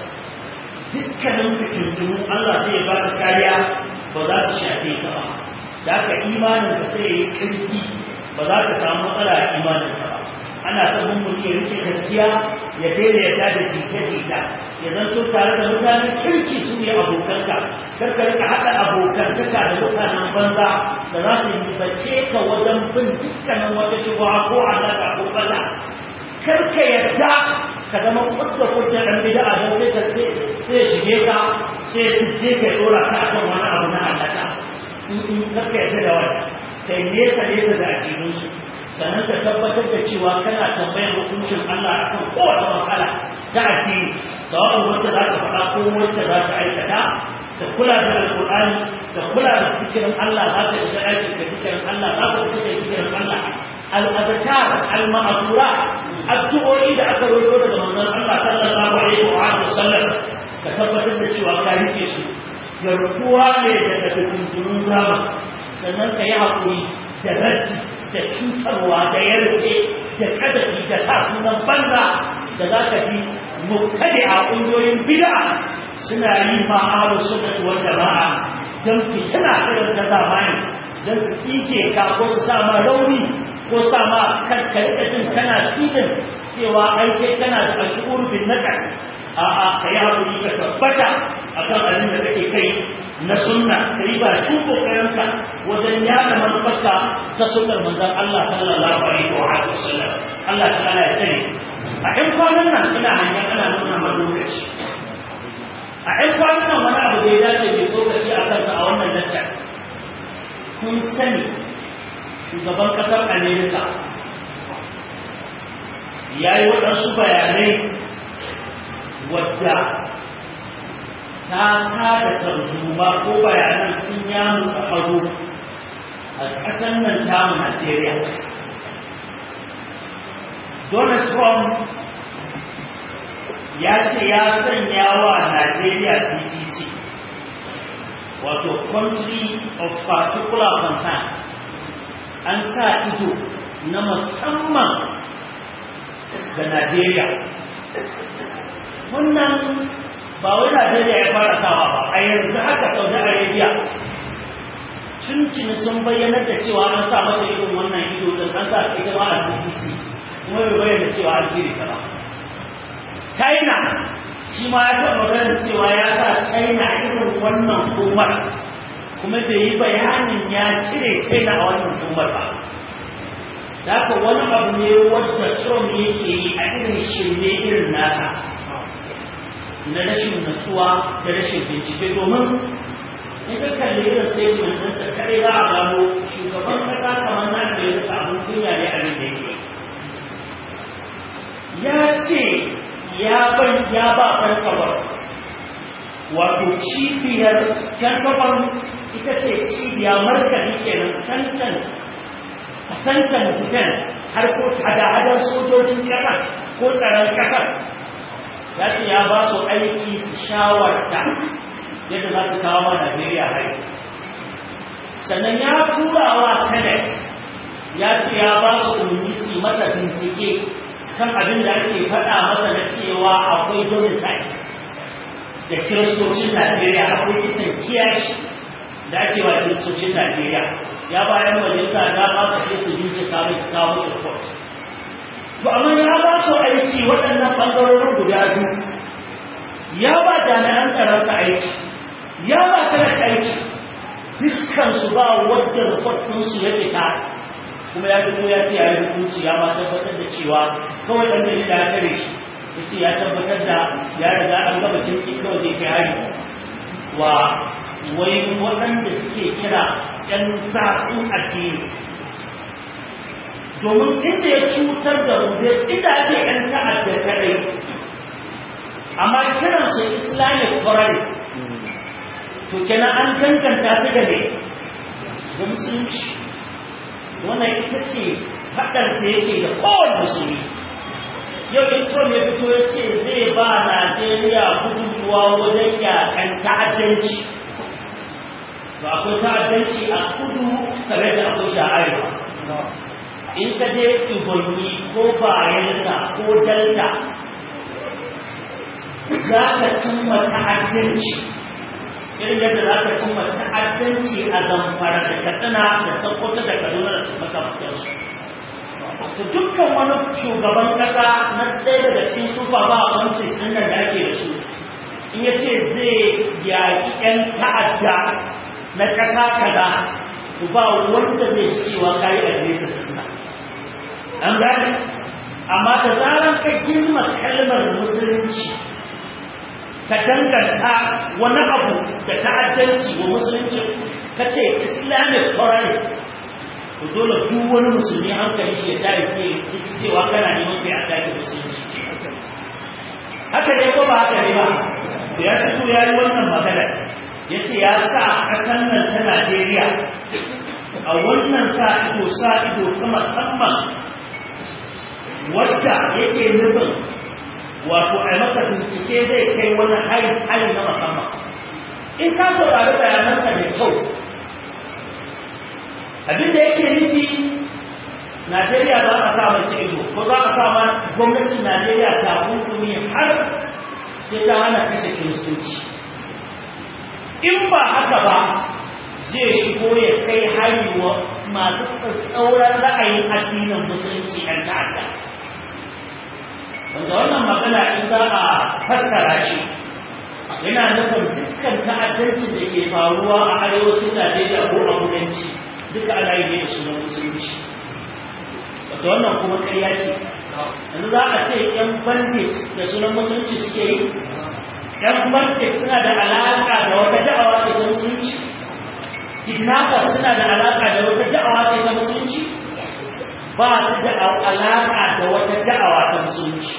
dukkanin fitintunu Allah zai ba ka kariya ba za ta shafe ka ba da ka imanin ka sai ya yi ƙarfi ba za ka samu matsala a imaninka ba ana sabon mutum ya rike gaskiya ya daidaita da jita-jita ya zanto tare da mutanen kirki su ne abokanka karka rika haɗa abokantaka da mutanen banza da za su yi bace ka wajen bin dukkanin wata cewa ko alaka ko bala karka yarda ka zama kudda kudda ɗan bida a don sai ka sai ya shige ka sai ya tuje ka ya ɗora ka akan wani abu na alaka in karka yarda da wani kai nesa nesa da aƙidunsu sannan ka tabbatar da cewa kana tambayar hukuncin Allah akan kowace matsala ta addini sawa'un wacce za ka faɗa ko wacce za ka aikata ka kula da alƙur'ani ka kula da fikirin Allah za ka shiga aikin da fikirin Allah za ka fita da fikirin Allah al-azkar al-ma'sura addu'o'i da aka roƙo daga manzon Allah sallallahu alaihi wa alihi wasallam ka tabbatar da cewa ka rike su garkuwa ne daga fitintunun zamani sannan ka yi haƙuri da raddi da cutarwa da yarke da kadafi da tasunan banza da za ka ji mubtadi a ƙungiyoyin bid'a suna yi ma'aru suna wal jama'a don fitina irin ta zamani don su tsike ka ko su sa ma rauni ko sa ma karkarka jin kana filin cewa ai kai kana da ashur bin nakar a'a ka yi haƙuri ka tabbata akan abin da kake kai na sunna ka yi ba shi kokarinka wajen yada manufarka ta sunnar manzon Allah sallallahu alaihi wa sallam Allah ta'ala ya tsare a ɗan kwanan nan ina hanyar ana nuna ma lokaci a ɗan kwanan nan wani abu da ya dace mai tsokaci a kansa a wannan lacca kun sani shugaban ƙasar Amerika ya yi waɗansu bayanai wadda ta kada tarzoma ko bayanan sun ya mutu ado a ƙasar nan tamu Najeriya. Donald Trump ya ce ya sanya wa Najeriya BBC wato country of particular concern an sa ido na musamman ga Najeriya. Wannan ba wai Najeriya ya fara sawa ba a yanzu haka Saudi Arabia tuntuni sun bayyanar da cewa an sa mata irin wannan ido da an sa ita ma a BBC kuma bai bayyana cewa an cire ta ba China shi ma ya taɓa maganar cewa ya sa China irin wannan hukumar kuma bai yi bayanin ya cire China a wannan hukumar ba da haka wani abu ne wadda Trump yake yi a irin shirme irin nasa na rashin nutsuwa da rashin bincike domin in ka kalli irin statement din sa kare za a gano shugaban kasa kamar na da ya rika abin kunya ne a da yake ya ce ya ban ya ba farkabar wato cibiyar farkabar ita ce cibiya markali kenan santan santan defense har ko hada-hadar sojojin kasar ko tsaron kasar ya ce ya ba su aiki su shawarta yadda za su kawo wa Najeriya hari. Sannan ya tura wa Tenet ya ce ya ba su umarni su masa bincike kan abin da ake faɗa masa na cewa akwai domicile da kiristocin Najeriya akwai kisan kiyashi da ake wa kiristocin Najeriya ya bayan majalisa da ba ka sai su bincika mai kawo report to amma ya ba su aiki waɗannan ɓangarorin guda biyu ya ba jami'an tsaronsa aiki ya ba talaka aiki dukkan su ba wadda report ɗinsu ya fita kuma ya fito ya ce ya yi hukunci ya ma tabbatar da cewa kawai ɗan da ya kare shi ya ce ya tabbatar da ya riga an gaba kirki kawai zai kai hari wa wai waɗanda suke kira ‘yan sa'un addini domin inda ya cutar da mu inda ake ‘yan ta'adda kadai amma kiran su islamic foreign to kenan an danganta su da ne da musulunci wannan ita ce haɗar da yake da kowane musulmi yau in Trump ya fito ya ce zai ba Najeriya gudunmuwa wajen yakan ta'addanci to akwai ta'addanci a kudu tare da akwai da arewa in ka je Ibonyi ko Bayelsa ko Delta za ka cimma ta'addanci irin yadda za ka cimma ta'addanci a zamfara da katsina da sokoto da kaduna da makamantarsu to dukkan wani shugaban kasa na ɗaya daga cikin tufa ba a kwanci ɗin da ake da su in ya ce zai yaƙi 'yan ta'adda na ƙasa kaza to ba wanda zai cewa kayi a nesa ɗinsa an gane amma da zarar ka girma kalmar musulunci ka danganta wani abu da ta'addanci wa musulunci ka ce islamic foreign to dole duk wani musulmi hankali shi ya tare ke cewa kana neman kai a take musulunci haka ne ko ba haka ne ba da ya fito ya yi wannan magana ya ce ya sa ƙasar nan ta Najeriya a wannan sa ido sa ido ta musamman wadda yake nufin wato a maka bincike zai kai wani hari na musamman in ka saurari bayanansa mai kyau abinda yake nufi Najeriya za a sa mace ido ko za a sa ma gwamnatin Najeriya ta hukumi har sai ta hana kashe kiristoci in ba haka ba zai shigo ya kai hari wa masu tsauran ra'ayin addinin musulunci ɗan ta'adda wanda wannan magana in za a fassara shi yana nufin dukkan ta'addancin da ke faruwa a arewacin Najeriya ko a kudanci duka ana yi ne da sunan musulunci wanda wannan kuma ƙarya ce yanzu za a ce yan bandit da sunan musulunci suke yi yan bandit suna da alaƙa da wata da'awa ce ta musulunci kidnappers suna da alaƙa da wata da'awa ce ta musulunci ba su da alaƙa da wata da'awa ta musulunci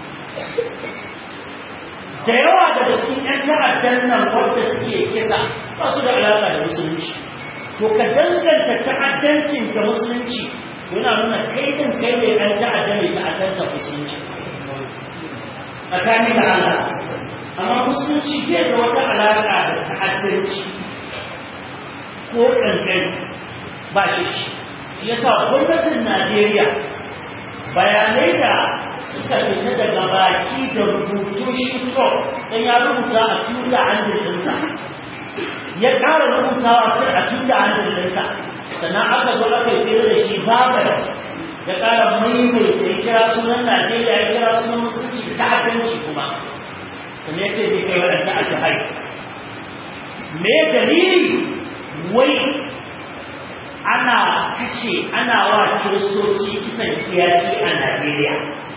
da yawa daga cikin 'yan ta'addan nan wadda suke kisa ba su da alaƙa da musulunci to ka danganta ta'addancin da musulunci yana nuna kai din kai ne ɗan ta'adda mai ta'addanta musulunci tsakani da Allah amma musulunci bai da wata alaƙa da ta'addanci ko ƙanƙani ba shi shi yasa gwamnatin Najeriya bayanai da suka fita daga baki da rubutu shi don ya rubuta a tuta hannalinsa ya ƙara rubutawa sai a tuta hannalinsa sannan aka zo aka yi da shi babar ya ƙara maimaita ya kira sunan Najeriya ya kira sunan musulunci ta hakanci kuma sannan ya ce zai kai waɗanda aka haifu me dalili wai ana kashe ana wa kiristoci kisan kiyashi a Najeriya.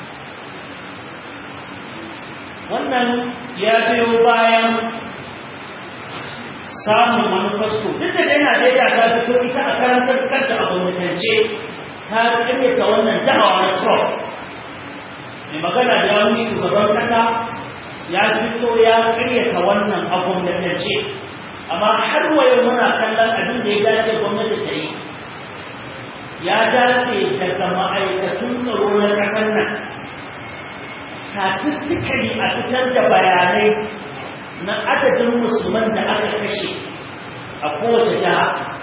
Wannan ya biyo bayan samun wani fasko. Duk da dai Najeriya ta fito ita a karantar kanta a gwamnatance ta kashe ta wannan da'awa na Trump. Mai magana da yawun shugaban kasa ya fito ya karyata wannan a gwamnatance. amma har wayo muna kallon abin da ya dace gwamnati ta yi ya dace daga ma'aikatun tsaro na ƙasar nan statistically a fitar da bayanai na adadin musulman da aka kashe a kowace jiha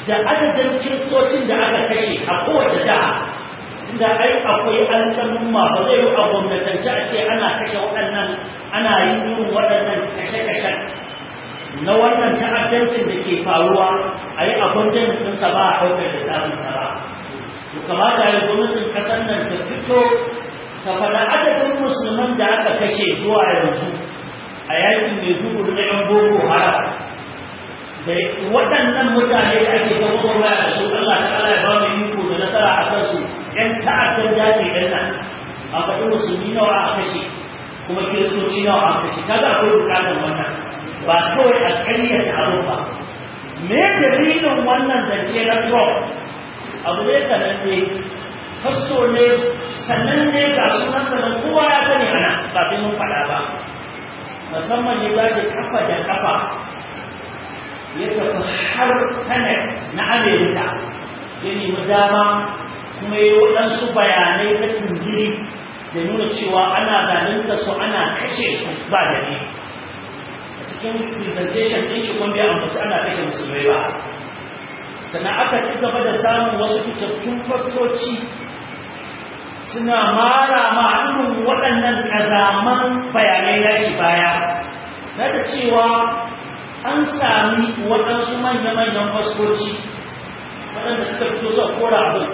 da adadin kiristocin da aka kashe a kowace jiha inda ai akwai alƙalumma ba zai yi a gwamnatance a ce ana kashe waɗannan ana yin irin waɗannan kashe-kashen na wannan ta'addancin da ke faruwa a yi abin da ɗinsa ba a ɗaukar da tsarinsa ba to kamata ya gwamnatin ƙasar nan ta fito ta faɗa adadin musulman da aka kashe zuwa yanzu a yakin mai zubu na yan boko haram da waɗannan mutane da ake ta gwamnati da su Allah ta Allah ya ba mu iko da nasara a kansu ƴan ta'addan daji ɗin nan a faɗi musulmi nawa a kashe kuma kiristoci nawa a kashe kaga akwai buƙatar wannan ba kawai a ƙaryata abu ba me dalilin wannan zance na Trump abu ne sananne fasto ne sananne ga sunan sanan kowa ya sani ana ba sai mun faɗa ba musamman ya tashi kafa da kafa ya tafi har Senate na Amerika ya nemi dama kuma yi waɗansu bayanai na tunjiri da nuna cewa ana zalunta su ana kashe su ba da ne a cikin presentation ɗin shi kuma bai ambaci ana kashe musulmai ba sannan aka ci gaba da samun wasu fitattun fastoci suna mara ma irin waɗannan ƙazaman bayanai yaki baya na da cewa an sami waɗansu manya-manyan fastoci waɗanda suka fito zuwa kora abin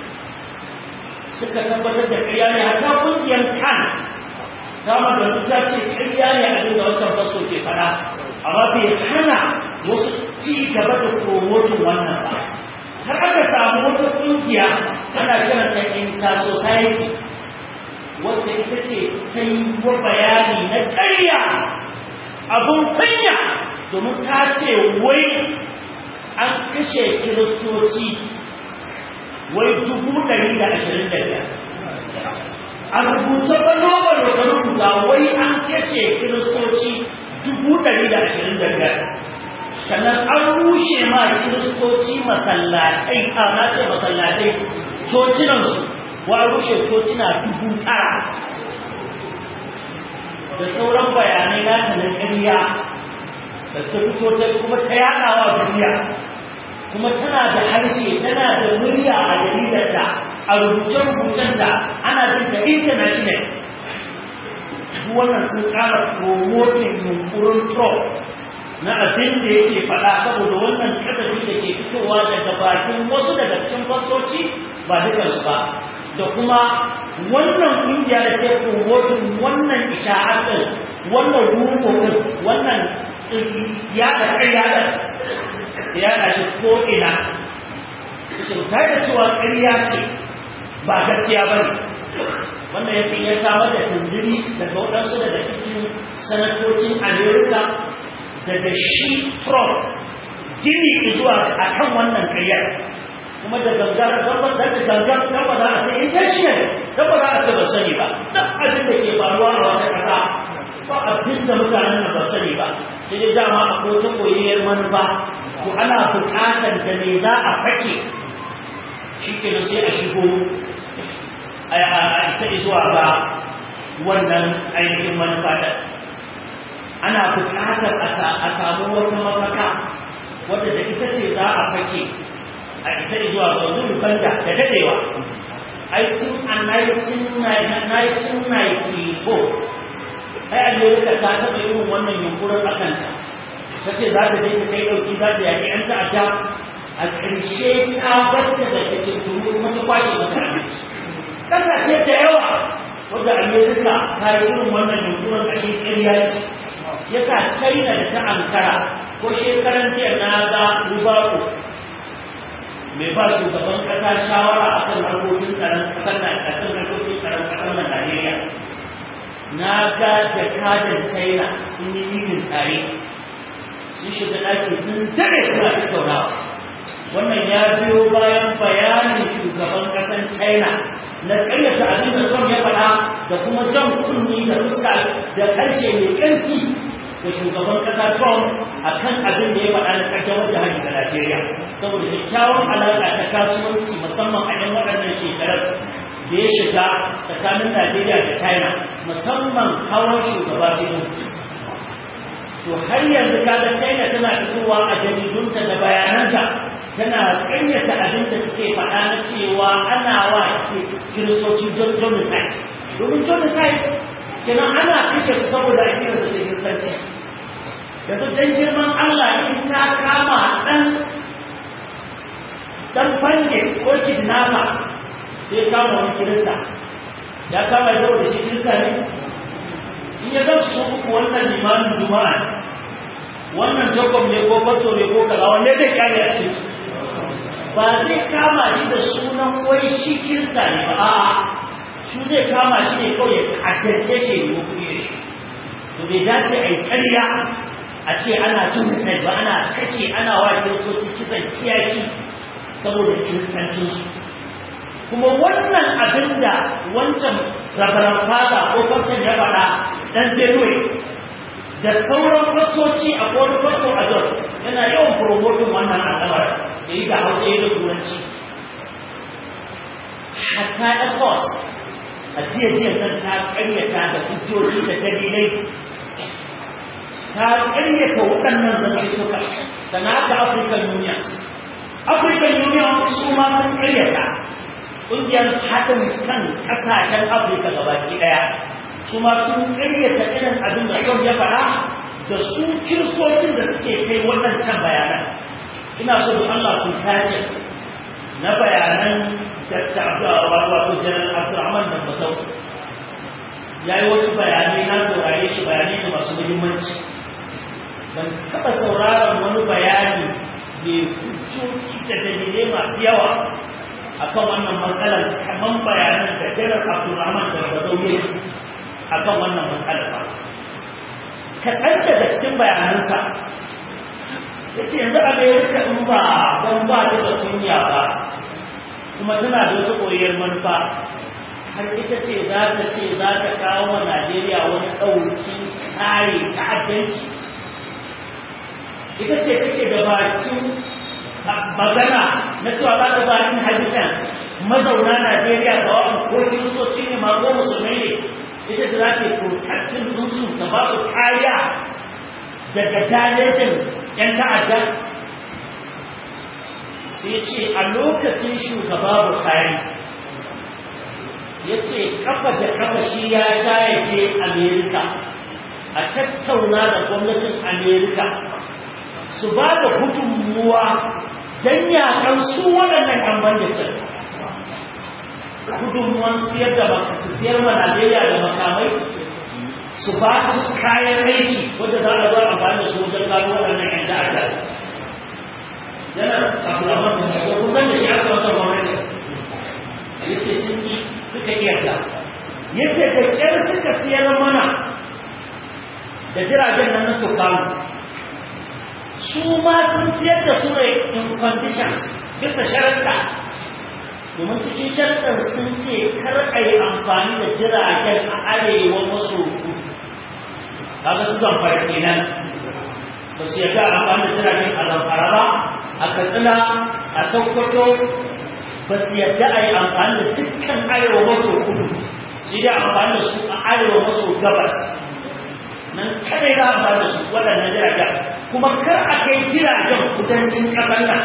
suka tabbatar da ƙarya ne hatta ƙungiyar kan dama da ta ce ƙarya ne abin da wancan fasto ke faɗa amma bai hana wasu ci gaba da promotin wannan ba har aka samu wata ƙungiya ana kiranta inter society wacce ita ce ta yi wa bayani na ƙarya abun kunya domin ta ce wai an kashe kiristoci wai dubu ɗari da ashirin da biyar a rubuta banobar da ta rubuta wai an kashe kiristoci dubu ɗari da ashirin da biyar sannan an rushe ma kiristoci masallatai a nace masallatai cocinansu wa rushe cocina dubu tara da sauran bayanai na ta na ƙarya da ta fito ta kuma ta yaɗawa duniya kuma tana da harshe tana da murya a jaridar da a rubuce-rubucen da ana jin da international duk wannan sun ƙara promoting yunkurin Trump na abin da yake faɗa saboda wannan kadafi da ke fitowa daga bakin wasu daga cikin fasoci ba dukansu ba da kuma wannan ƙungiya da ke promoting wannan isha'ar ɗin wannan ruko ɗin wannan yaɗa ƙarya ɗin da yaɗa shi ko ina su ta da cewa ƙarya ce ba gaskiya ba ne wannan ya ya samar da tunduri daga waɗansu daga cikin sanatocin amerika daga shi trump gini zuwa a kan wannan karyar kuma da gangar gaba da gangar gaba za a sai intention gaba za a ce ba sani ba duk abin da ke faruwa a wata kasa ba abin da mutanen nan ba sani ba sai dai dama akwai ta koyayyar manufa ko ana buƙatar da me za a fake shi ke sai a shigo a ita zuwa ga wannan ainihin manufa da ana buƙatar a samu wata mafaka wadda da ita ce za a fake a ita zuwa ga zuwa banda da dadewa aikin a 1994 ai amerika ta taɓa yin wannan yunkurin a kanta ta ce za ta je ta kai ɗauki za ta yaƙi 'yan ta'adda a ƙarshe ta bata da take turu kuma ta kwashe mutane ƙasashe da yawa wadda amerika ta yi irin wannan yunkurin a shi ƙarya ce ya sa china da ta ankara ko shekaran jiya na ga rubako mai ba shugaban ƙasa shawara a kan harkokin tsaron ƙasar na a kan harkokin tsaron ƙasar na najeriya na ga jakadan china sun yi mitin tare sun shiga ɗaki sun daɗe suna tattaunawa wannan ya biyo bayan bayanin shugaban ƙasar china na ƙaryata abin da Trump ya faɗa da kuma jan kunni da fuska da ƙarshe mai ƙarfi da shugaban ƙasa Trump a kan abin da ya faɗa na ƙarshen wajen hajji ga Najeriya saboda kyakkyawan alaƙa ta kasuwanci musamman a yan waɗannan shekarar da ya shiga tsakanin Najeriya da China musamman hawan shugaba biyu to har yanzu kaga China tana fitowa a jaridunta da bayananta tana ƙaryata abin da suke faɗa na cewa ana wa kiristoci genocide domin genocide kenan ana kike su saboda a kira da kiristanci yanzu dan girman Allah in ta kama dan dan fange ko kidnapper sai kama wani kirista ya kama yau da shi kirista ne in ya zama su uku wannan limanin juma'a wannan jacob ne ko fasto ne ko kaza wanne zai kare a cikin ba zai kama shi da sunan wai shi kirista ne ba a'a shi zai kama shi ne kawai ya haddace shi ne ko kuɗi ne to bai dace a yi ƙarya a ce ana tun sai ba ana kashe ana wa kiristoci kisan kiyashi saboda kiristancinsu kuma wannan abin da wancan rabaran fada ko farkon ya faɗa ɗan benue da sauran fasoci a kowane faso a jon yana yawan promotin wannan al'amar da yi da hausa yi da turanci hatta ecos a jiya jiya nan ta karyata da hujjoji da dalilai ta karyata waɗannan zantuka sana haka african union african union su ma sun karyata ƙungiyar haɗin kan ƙasashen afirka gabaki ɗaya su ma sun ƙaryata irin abin da Trump ya faɗa da su kiristocin da suke kai waɗancan bayanan ina so da Allah ku tace na bayanan Dr. Abdullah wato General Abdulrahman da Basau ya yi wasu bayanai na saurare shi bayanai da masu muhimmanci ban taɓa sauraron wani bayani mai hujjoji da dalilai masu yawa akan wannan matsalar kamar bayanan da General Abdulrahman da Basau ya akan wannan matsalar ba kaɗan daga cikin bayanansa ya ce yanzu amerika in ba don ba ta da kunya ba kuma tana da wata koyar manufa har ita ce za ta ce za ta kawo wa najeriya wani ɗauki kare ta'addanci ita ce take da bakin magana na cewa za ta ba inhabitants mazauna najeriya ga wa'an ko kiristoci ne ma ko musulmai ne ita da za ta yi protectin ɗinsu ta ba su kariya daga dalilin ‘yan ta'adda sai ce a lokacin shugaba Buhari ya ce kafa da kafa shi ya sha ya je Amerika a tattauna da gwamnatin Amerika su ba da gudunmuwa don yakan su waɗannan ‘yan banditin gudunmuwan siyar da siyar ma Najeriya da makamai su ba su kayan aiki wanda za a zo amfani da su wajen gano waɗannan ‘yan ta'adda. Yana abulaman da ko kusan da shi aka wata gwamnati. Ya ce sun yi suka iya da. Ya ce da ƙyar suka siyar mana da jiragen nan na Tukamu. Su ma sun siyar da su ne in conditions bisa sharaɗa domin cikin sharɗar sun ce kar a yi amfani da jiragen a arewa maso kudu kaga su zamfara kenan ba su yarda amfani da jiragen a zamfara ba a katsina a sokoto ba su yarda a yi amfani da dukkan arewa maso kudu su yi amfani da su a arewa maso gabas nan kadai za a amfani da su waɗannan jiragen kuma kar a kai jiragen kudancin ƙasar nan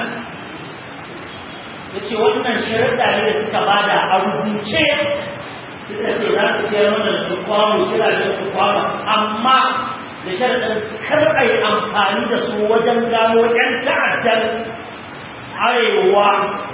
ya ce wannan sharaɗa ne da suka bada a rubuce suka ce za su sayar mana su kwano jiragen su kwano amma da sharaɗin kar a yi amfani da su wajen gano ‘yan ta'addar arewa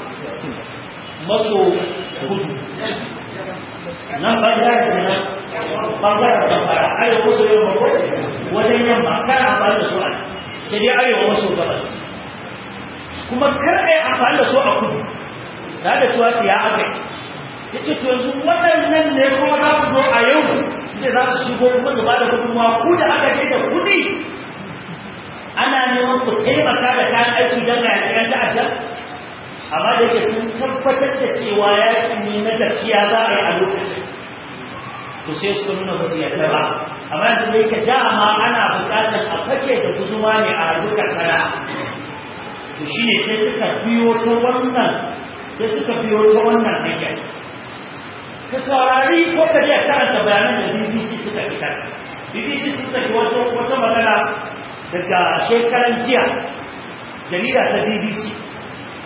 maso kudu nan ɓangaren da nan ɓangaren da fara arewa maso yamma ko wajen yamma kar amfani da su a sai dai arewa maso gabas kuma kar a yi amfani da su a kudu da da cewa ya aka ya ce to yanzu waɗannan ne kuma za su zo a yau ce za su shigo kuma su ba da gudunmawa ku da aka ce da kuɗi ana neman ku taimaka da kayan aiki don ga yaƙi ta'adda amma da yake sun tabbatar da cewa yaƙi ne na gaskiya za a yi a lokacin to sai suka nuna ba su yarda ba amma yanzu da yake dama ana buƙatar a fake da guduma ne a harkar kana to shi ne sai suka biyo ta wannan sai suka biyo ta wannan hanyar ka saurari ko ka je karanta bayanan da BBC suka fitar BBC suka yi wata wata magana daga shekaran jiya jarida ta BBC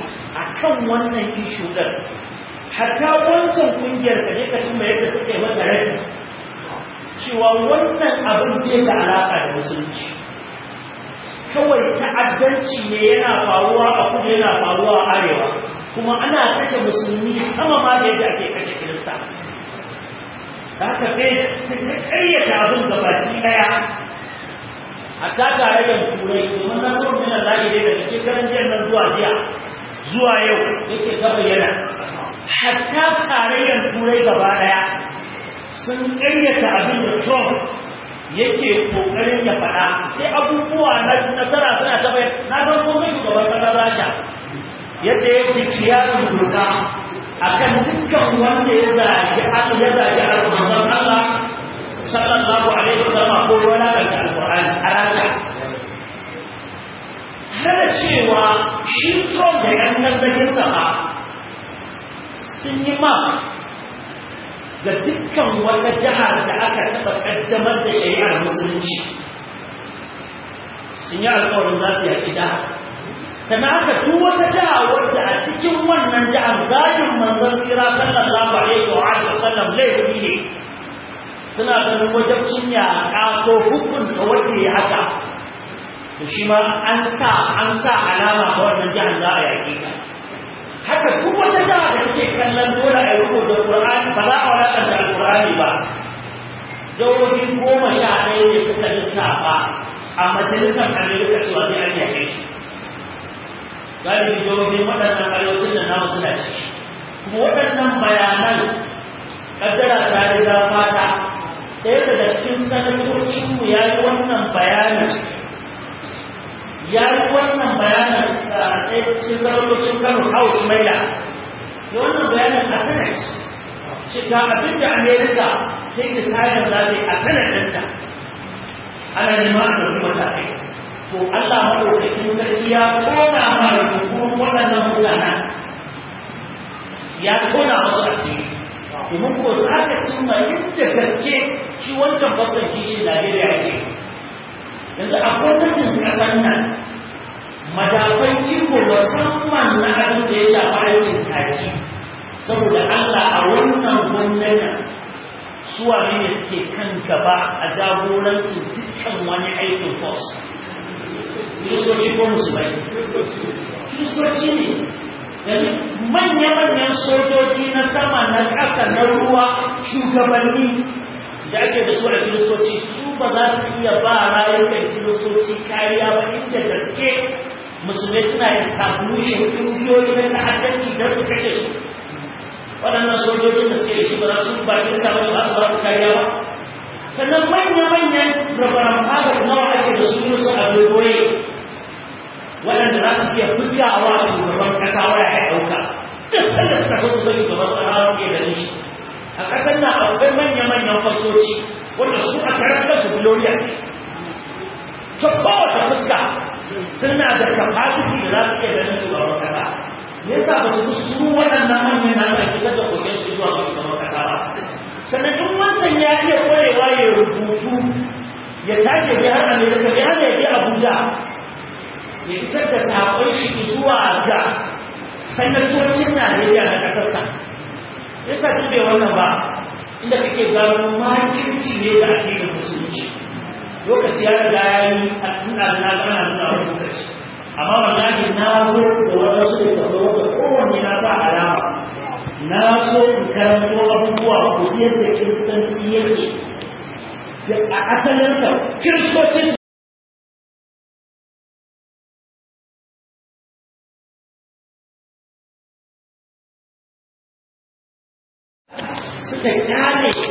kan wannan ishu ɗin hatta wancan kungiyar ka ne ka cimma yadda suke mata rai cewa wannan abin bai da alaƙa da musulunci kawai ta'addanci ne yana faruwa a kudu yana faruwa a arewa kuma ana kashe musulmi sama ma da yadda ake kashe kirista da haka sai ta karyata abin gabaki daya hatta tarayyar turai domin na so min Allah ne daga shekaran jiya nan zuwa jiya zuwa yau yake ta bayyana hatta tarayyar turai gaba daya sun karyata abin da Trump yake kokarin ya faɗa sai abubuwa na nasara suna ta bayyana na san kuma shugaban kasar Rasha yadda ya dikiyarin doka akan dukkan wanda ya zagi Allah ya zagi al'ummar Allah sallallahu alaihi wasallam ko wani daga alqur'ani a rasha hada cewa shi Trump da yan nazarin sa ba sun yi ma ga dukkan wata jihar da aka taɓa ƙaddamar da shari'ar musulunci sun yi alƙawarin za su yaƙi jihar sannan aka duk wata jiha wadda a cikin wannan jihar zagin manzon tsira sallallahu alaihi wa sallam laifi ne suna ganin wajabcin yaƙa ko hukunta wanda ya haka to shi ma an sa an sa alama ga wannan jihar za a yaƙi ta haka duk wata jiha da take kallon dole a yi rubuta Qur'ani ba za a wadata Al-Qur'ani ba jihohi goma sha ɗaya ne suka lissafa a majalisar Amerika cewa sai an yaƙe shi galibi jihohin waɗannan arewacin da namu suna ciki kuma waɗannan bayanan kaddara ta riga fata ɗaya daga cikin sanatocinmu ya yi wannan bayanin ya yi wannan bayanin a ɗaya cikin sanatocin kano house maila da wannan bayanin a senate ce ga abin da amerika sai da sayar za ta yi a senate ɗinta ana nema a ɗauki matakai to allah maɗaukakin sarki ya kona mara hukumar waɗannan mutanen ya kona wasu a ciki domin ko za ka cimma inda gaske shi wancan basan kishi Najeriya ke yanzu a gwamnatin ƙasar nan madafan iko musamman na abin da ya shafi aikin kaji saboda Allah a wannan gwamnatin suwa ne suke kan gaba a jagorancin dukkan wani aikin fos kiristoci ko musulmai kiristoci ne yanzu manya-manyan sojoji na sama na ƙasa na ruwa shugabanni da ake da su a kiristoci su ba za su iya ba rayukan kiristoci kariya ba inda gaske musulmai suna yin tablushin ƙungiyoyi na ta'addanci don su kashe su waɗannan sojojin da suke da shi ba za su ba kirista ba ba su ba su kariya ba sannan manya-manyan rabaran fadar nawa ake da su yi su a dogoye waɗanda za su iya bugawa a shugaban kasa waya ya ɗauka duk sanda suka so su ga shugaban kasa ke da shi a ƙasar nan akwai manya-manyan fasoci wanda su a karantar su gloria ne ta kowace fuska suna da capacity da za su iya ganin shugaban kasa me yasa ba su su waɗannan manyan na ake fitar da koken su zuwa shugaban kasa ba sannan in wancan ya iya kwarewa ya rubutu ya tashi bai har amerika bai hana ya je abuja ya isar da saƙon shi zuwa ga sanatocin Najeriya na ƙasarsa. Ya sa dube wannan ba, inda kake gano makirci ne da ake da musulunci. Lokaci ya riga ya yi a tuna na gana nuna wani lokaci. Amma wallahi na zo da wadansu da tafi wanda kowanne na ba alama. Na so in karanto abubuwa ku yadda kiristanci yake. A asalinsa, kiristoci suka kyale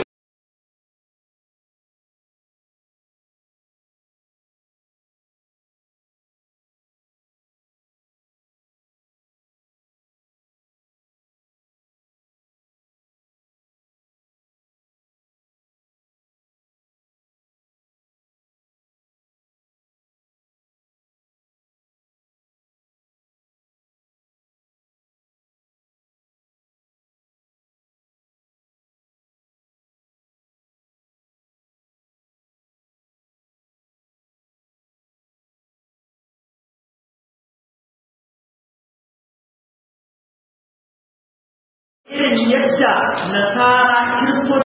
irin yadda nasara kiristoci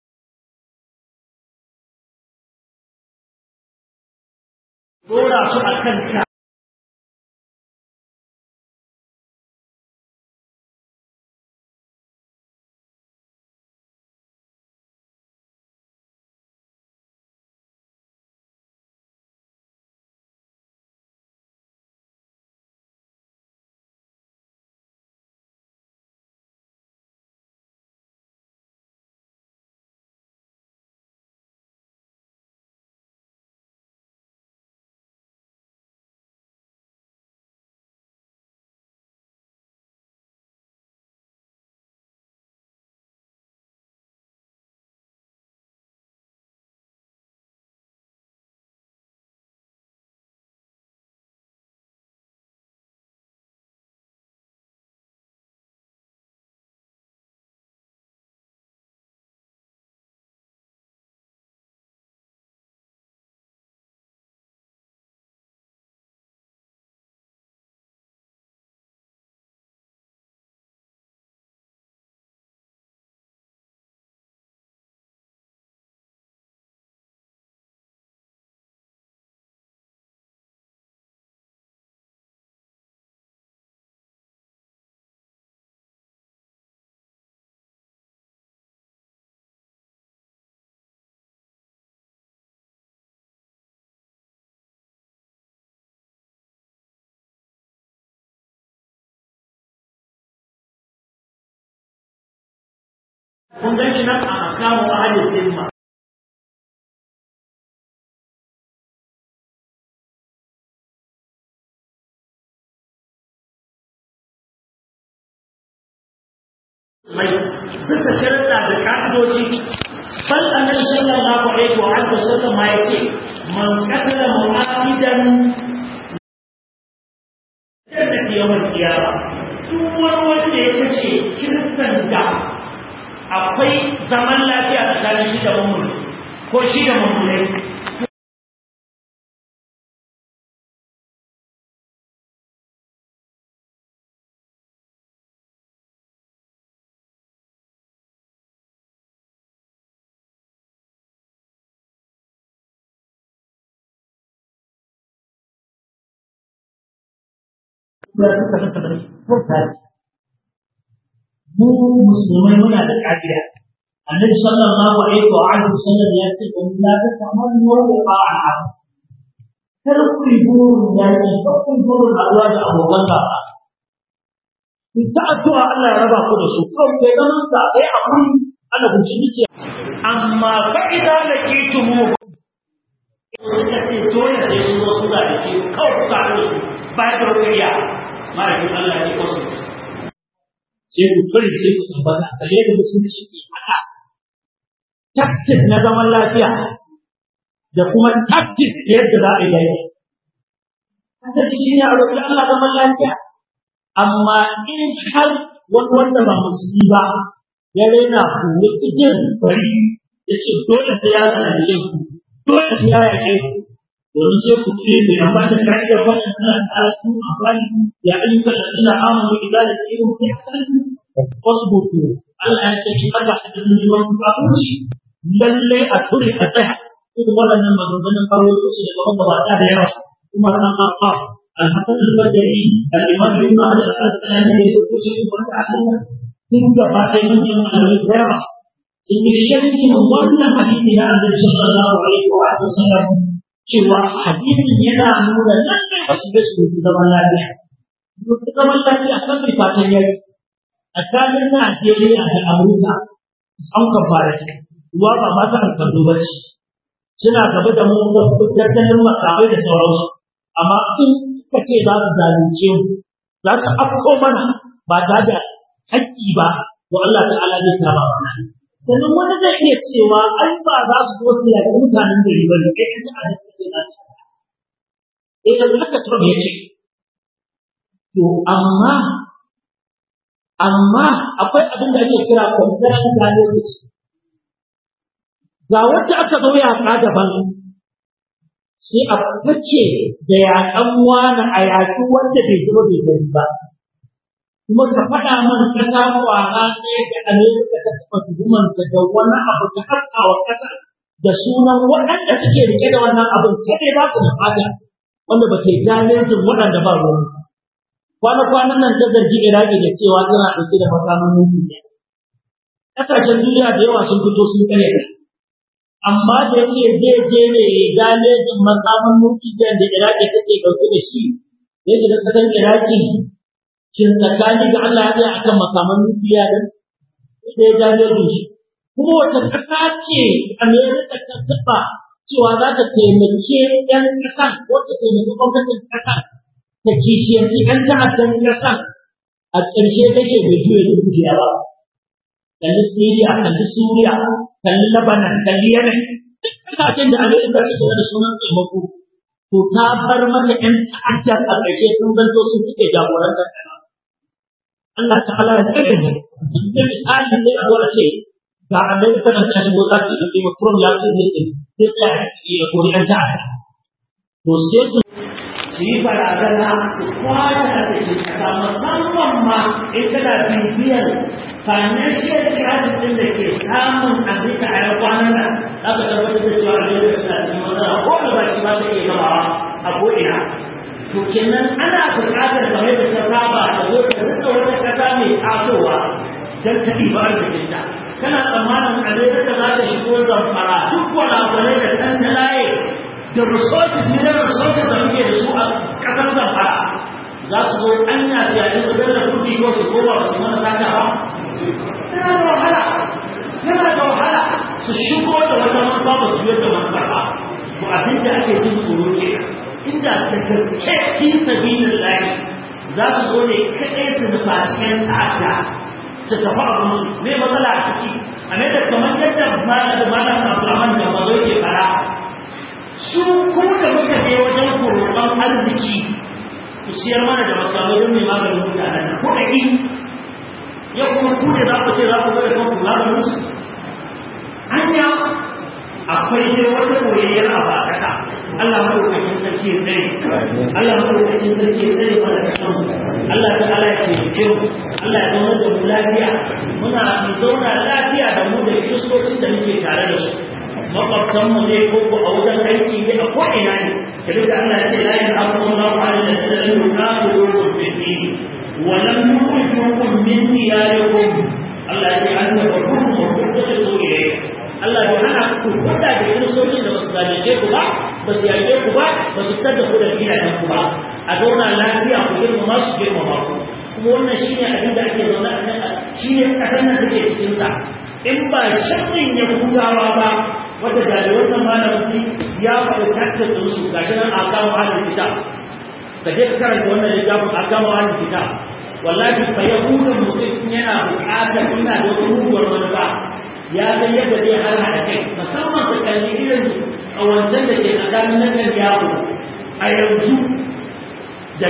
dora su a kan ta kun gan shi nan a makamu ahalin zimma mai bisa shirka da ka'idoji bal annabi sallallahu alaihi wa alihi wasallam ma yace man qatala mu'ahidan da kiyamar kiyama duk wani wanda ya kashe kiristan da akwai zaman lafiya tsakanin shi da mummuni ko shi da mummunai mu musulmai muna da ƙa'ida annabi sallallahu alaihi wa alihi wasallam ya ce kun la ta samu wani ba'a kar ku yi burin yaki kar ku yi burin haɗuwa da abokan gaba ku ta addu'a Allah ya raba ku da su kawai kai zaman ka kai abun ana bincike ce amma fa idan da ke tumu suka ce dole sai su zo suna da ke kawai ku kaɗu da su ba da wakiliya ma'aikin Allah ya ce wasu sai ku kare sai ku tabbata a kare da musulunci ke haka taktik na zaman lafiya da kuma taktik da yadda za a yi daidai. Haka shi ne a roƙi Allah zaman lafiya. Amma in har wani wanda ba musulmi ba ya raina ku ya ƙijin bari ya ce dole sai ya zanace ku dole sai ya yaƙe ku domin sai ku ce mai amma da ka'idar wannan tana da su amfani ya ayyukan da suna amuru idan da irin ku ya wasu buku Allah ya ce ki kada a cikin jiwon kafirci lalle a ture a tsaya irin waɗannan maganganun karo da su daga magabata da yawa kuma ran aqa al-hasan al-basri al-imam ibn Ahmad al-Asqalani ne ko shi ko ta Allah kin ga ba sai mun yi magana da yawa in yi sharhi wannan hadisi na Annabi sallallahu alaihi wa sallam cewa hadisin yana nuna lalle a su su zaman lafiya zaman lafiya kan bai fatan yaki tsakanin Najeriya da Amurka an kafara ce ruwa ba ma ta kallo ba ce suna gaba da mu ga tattalin makamai da sauransu amma in suka ce za su zalunce mu za su afko mana ba ta da haƙƙi ba to Allah ta'ala zai kama mana sannan wani zai iya cewa ai ba za su zo su yaƙi mutanen gari ba ne kai kan ta da kake na ta eh da haka Trump ya ce to amma amma akwai abin da ake kira compassion diabetes ga wacce aka zo yaƙa daban sai a fice da yaƙan wani a yaƙi wanda bai zama bai gani ba kuma ka faɗa man ƙasa kwara ɗaya da Amerika ta taɓa tuhumanta da wani abu ta haskawa ƙasa da sunan waɗanda suke rike da wannan abin kaɗai za su nufata wanda ba ke damejin waɗanda ba ruwan kwana-kwanan nan ta zargi Iraki da cewa tana ɗauke da makaman nukiliya. Ƙasashen duniya da yawa sun fito sun kare ta. Amma da ya ce zai je ne ya damejin makaman nukiliya da Iraki take ɗauke da shi, ya shiga ƙasar Iraki shin tsakani ga Allah ya tsaya akan makaman nukiliya din? Sai ya damejin shi. Kuma wata ƙasa ce Amerika ta taɓa cewa za ta taimake ‘yan ƙasa ko ta taimaki gwamnatin ƙasa ta kishiyanci ‘yan ta'addan ƙasa a ƙarshe kashe bai juya da dukiya ba. Kalli Siriya, kalli Suriya, kalli Lebanon, kalli Yemen, duk ƙasashen da Amerika ta shiga da sunan taimako. To ta bar mata ‘yan ta'addan a ƙarshe sun zanto sun suke jagorantar ƙasa. Allah ta'ala ya tsare mu. Da misali ne a zuwa ce ga Amerika nan ta shigo za ta yi Trump ya ce zai zai tsaya ya kori ‘yan ta'adda. To sai su su yi barazana su kwace a cikin kasa musamman ma in kana bibiyar financial crisis din da ke samun Amerika a yau kwanan nan za ka tabbatar da cewa Amerika suna cikin matsala ko da ba shi ba ta iya gabawa a ko'ina. To kenan ana buƙatar kamar da ta saba ta zo ta rika wata ƙasa mai tasowa don ta ɗiba arzikinta. Kana tsammanin Amerika za ta shigo zamfara duk wani da ɗan ta laye da resources ne na resources da muke da su a ƙasar zamfara za su zo an ya fiye su da kuɗi ko su koma su mana sata ba yana da wahala yana da wahala su shigo da wata manufa ba su yi da manufa ba to abin da ake jin tsoro ke inda da gaske fi sabilin layi za su zo ne kaɗai su nufa cikin ta'adda su tafi a musu me matsala a ciki a mai da kamar yadda malam malam Abdulrahman da mazo ke fara su ko da muka je wajen roƙon arziki ku siyar mana da makamai don mai maganin mutanen nan ko a yi ya kuma ku da za ku ce za ku ga kan kula da musu hanya akwai dai wata koyayyar a ba kasa Allah madaukakin sarki ya tsare Allah madaukakin sarki ya tsare mana kasan Allah ta ala ya taimake mu Allah ya zama da mu lafiya muna mu zauna lafiya da mu da kiristocin da muke tare da su makwabtanmu ne ko ko a wajen aiki ne a ko'ina ne da duka Allah ce la yin abubuwan ba wa da ta zai ruka da rukun fiti wa lam yukhrijukum min diyarikum Allah ya ce an da bakun mu ko ta so ile Allah ya hana ku koda da kiristoci da basu zalunce ku ba ba su yarda ku ba ba su tada ku da gidajen ku ba a zauna lafiya ku girmama su girmama ku kuma wannan shine abin da ake zaune a nan shine kasan nan take cikin sa in ba sharrin ya hudawa ba wanda da wannan malamin ya faɗi takta din su ga shi nan a kawo halin kita ka je ka karanta wannan littafin a kawo halin kita wallahi fa yahudan mutum yana buƙatar ina da wata muguwar manufa ya ga yadda zai har haɗa kai musamman ka kalli irin ƙawancen da ke tsakanin na kan yawo a yanzu da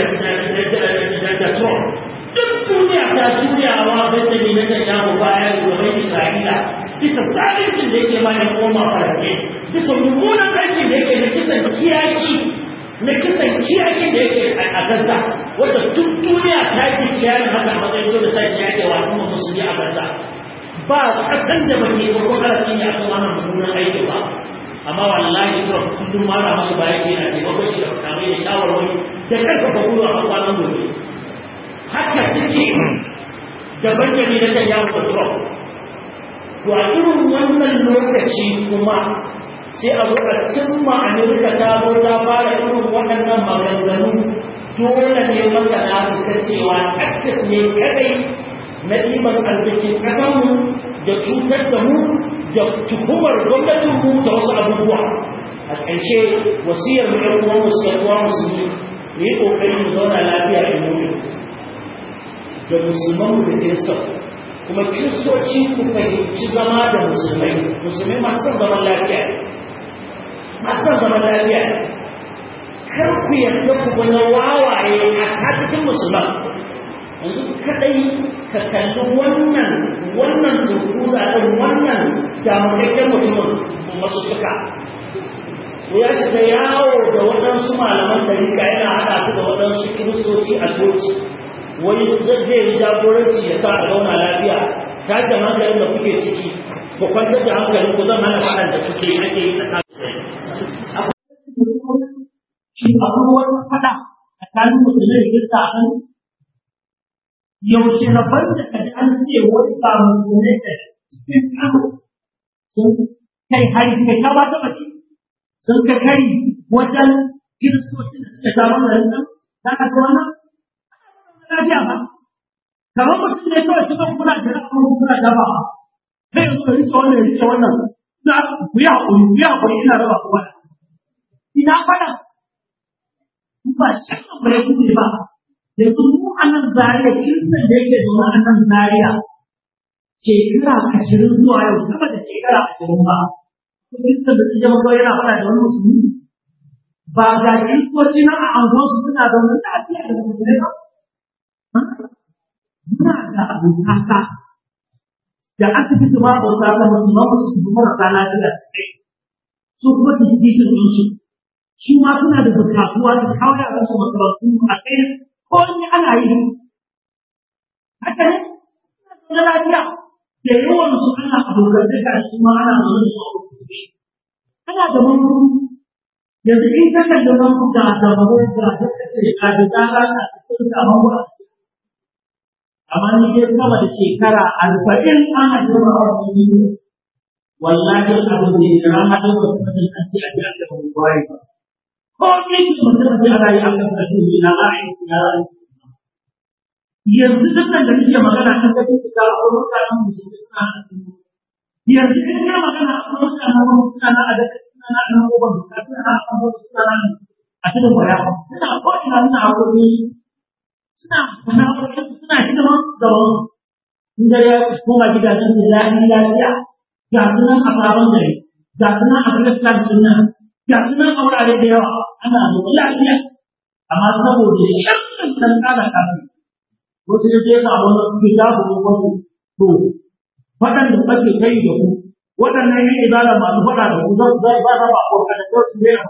da Trump duk duniya ta juyawa bai da ne na kan yawo baya da wani Isra'ila bisa zalincin da yake bayan koma farke bisa mummunan aikin da yake na kisan kiyashi na kisan kiyashi da yake a gaza wanda duk duniya ta yi kiyayen haka a matsayin dole ta yi yake wa kuma musulmi a gaza ba kasan da ba ke farko karfi ne akan wannan mummunan aiki ba amma wallahi to kullum ma na masu bayan yana taimakon shi da kamar da shawarwari da karfafa gwiwa a kwanan gobe haka suke gaban jami na kan yawon control to a irin wannan lokaci kuma sai a zo a cimma Amerika ta zo ta fara irin waɗannan maganganu dole ne masana su ta cewa takkas ne kadai na ɗiban arzikin ƙasarmu da cutar da mu da tuhumar gwamnatin mu da wasu abubuwa a ƙarshe wasiyar mu ɗan uwan musu ɗan uwan musulmi mu yi ƙoƙari mu zauna lafiya da mu da musulman da kiristan kuma kiristoci ku fahimci zama da musulmai musulmai masu son zaman lafiya masu son zaman lafiya kar ku yarda ku ga wawaye a cikin musulman yanzu kadai ka kalli wannan wannan turkuza ɗin wannan damakakken mutumin masu suka ko ya shiga yawo da waɗansu malaman ɗarika yana haɗa su da waɗansu kiristoci a coci wai zai yi jagoranci ya sa a zauna lafiya ta da hankalin da kuke ciki ku kwantar da hankalin ku zan hana faɗan da suke ake yi tsakanin shi akwai wani faɗa tsakanin musulmi da kirista a kan yaushe rabon da kaji an ce wani ba musulmi da cikin kano sun kai hari kai ka ba ta mace sun kai hari wajen kiristoci da suka sha wannan nan za ka ga wannan lafiya ba kamar mutum ne kawai cikin kuna da kuma kuna da ba sai yanzu da rike wannan rike wannan na ku yi haƙuri ku yi haƙuri ina raba ku wannan ina faɗa ba shakka bare ku ne ba yanzu mu a nan zariya kiristan da yake zaune a nan zariya shekara ashirin zuwa yau sama da shekara ashirin ba kiristan da suke maka yana faɗa da wani musulmi ba ga kiristoci na a anguwansu suna zaune lafiya da musulmi ba muna da abusaka da asibiti ma abusaka musulman musulmi marasa lafiya su kuma tikitin ɗinsu su ma suna da bukatuwa da kawo da su makarantu a kai ko ni ana yi haka ne na lafiya da yawan su ana abokan da su ma ana zaune da su ana da mamuru yanzu in ka kalli mamuru da da mamuru da ta ce a da tsara a cikin da mamuru amma ni dai sama da shekara arba'in ana jira a wani wallahi abu ne da rana da wasu mutum an ce a ji a ga mamuru ba ko ne ki mutum da ana yi a kan kasu ne na ra'ayi ya ra'ayi yanzu duk nan da nake magana kan kafin su ga ko mutanen musulmi suna yanzu in ka magana ko mutanen musulmi suna na a daga suna na nan ko ban ka suna na kan wasu suna na a cikin waya suna ko ina suna hakuri suna kana hakuri suna hidima da wani inda ya koma gidajen da lafiya lafiya ga sunan a sabon gari ga sunan a kiristan sunan ga sunan a wurare da yawa ana zuwa lafiya amma saboda shan kan kada kafin wasu ya je samu wani kitabu ko wasu to waɗanda ake kai da ku waɗannan yan ibada masu faɗa da ku zan zai ba ba ko kada ko su ne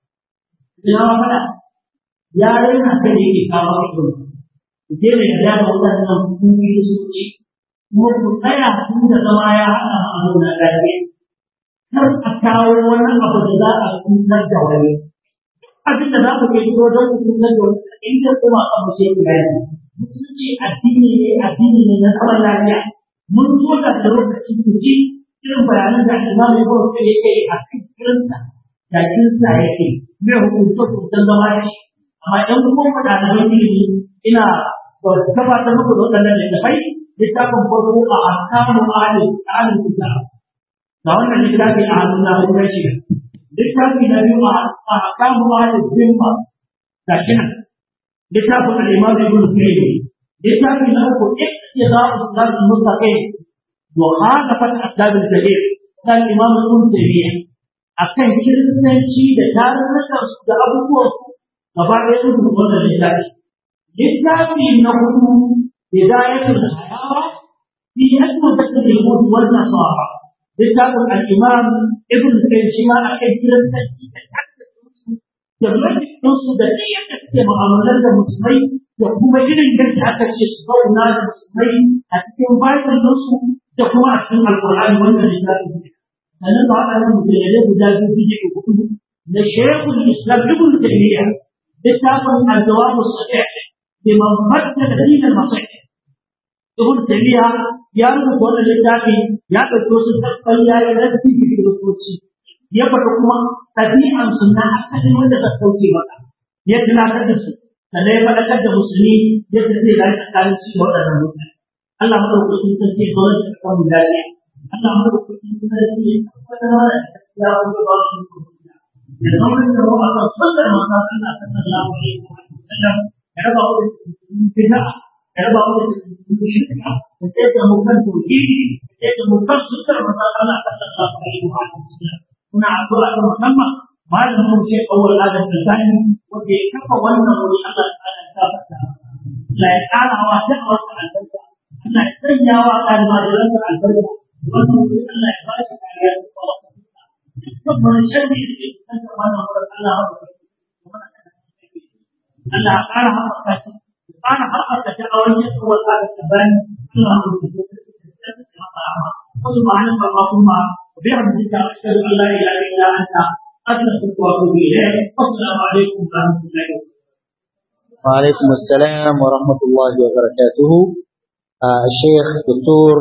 ina ma faɗa ya rena kai yake kawo ido ku je ne da da waɗannan kungiyoyi su ci kuma ku tsaya tun da zama ya haɗa a nuna lafiya kar a kawo wani abu da za a cutar da wani abin da za ku ke fito don ku cutar da wani inda kuma a mace ku gani musulunci addini ne addini ne na zaman lafiya mun zo da lokaci ku ji irin bayanan da imamu ya bawa kai yake a kan kirinsa da kirinsa yake mai hukunta hukuntan zama da shi amma idan kuma ku da nan ilimi ina gabatar muku da waɗannan littafai littafin farko a ahkamu ahli ahli kitab ga wannan littafi a hannun na hannun shi littafi na biyu a ahkamu ahli zimma ga shi nan littafin al'imam ibn Qayyim littafin na uku iqtida usrat al-mustaqim wa khalafat asbab al-kabir kan imam ibn Taymiyyah akan kiristanci da tarurrukan su da abubuwan su gaba ɗaya sun rubuta wannan littafi littafi na hudu hidayatul hayawa fi yadda da yahud wal nasara littafin al-imam ibn Qayyim shi ma akan kiristanci da da su da niyyar da suke mu'amalar da musulmai da kuma irin yadda aka ce su zauna da musulmai a cikin bayan su da kuma a cikin alkur'ani wannan littafin ne sannan ba waɗannan mujallale guda biyu biyu da hudu na shekul islam ibn taymiya littafin al-jawab as-sahih liman faddala din al-masih ibn taymiya ya rubuta wannan littafi ya ɗauki wasu tabbaya ya rafi da kiristoci ya faɗi kuma ɗabi'an su na asalin wanda ta kauce maka ya tunatar da su sannan ya faɗakar da musulmi yadda zai rayu tsakanin su da waɗannan mutane Allah madaukakin sarki ga wanda ta kawo lafiya Allah madaukakin sarki ya tabbatar da ya wuce ba su ya zama da mu Allah sallar manzo Allah sallallahu alaihi wa sallam ya raba mu da bid'a ya raba mu da shirka da tsaye mu kan tauhidi da tsaye mu kan sunnar manzo Allah sallallahu alaihi wa sallam kuna addu'a ta musamman malamin mu ce awwal adam da zani wanda ya kafa wannan wuri Allah ta'ala ta fata la ya kara wa ta wata albarka Allah ya sanya wa almajiran da albarka wannan wuri Allah ya ba shi kariya da kuma dukkan wani sharri da ke cikin wannan wurin Allah ya ba Allah ya kara haɓaka shi ya kara haɓaka da'awar yin kawai aka tabani suna mutu وسبحانك اللهم وبحمدك أشهد أن لا إله إلا أنت أستغفرك وأتوب إليك والسلام عليكم ورحمة الله وبركاته وعليكم السلام ورحمة الله وبركاته آه الشيخ دكتور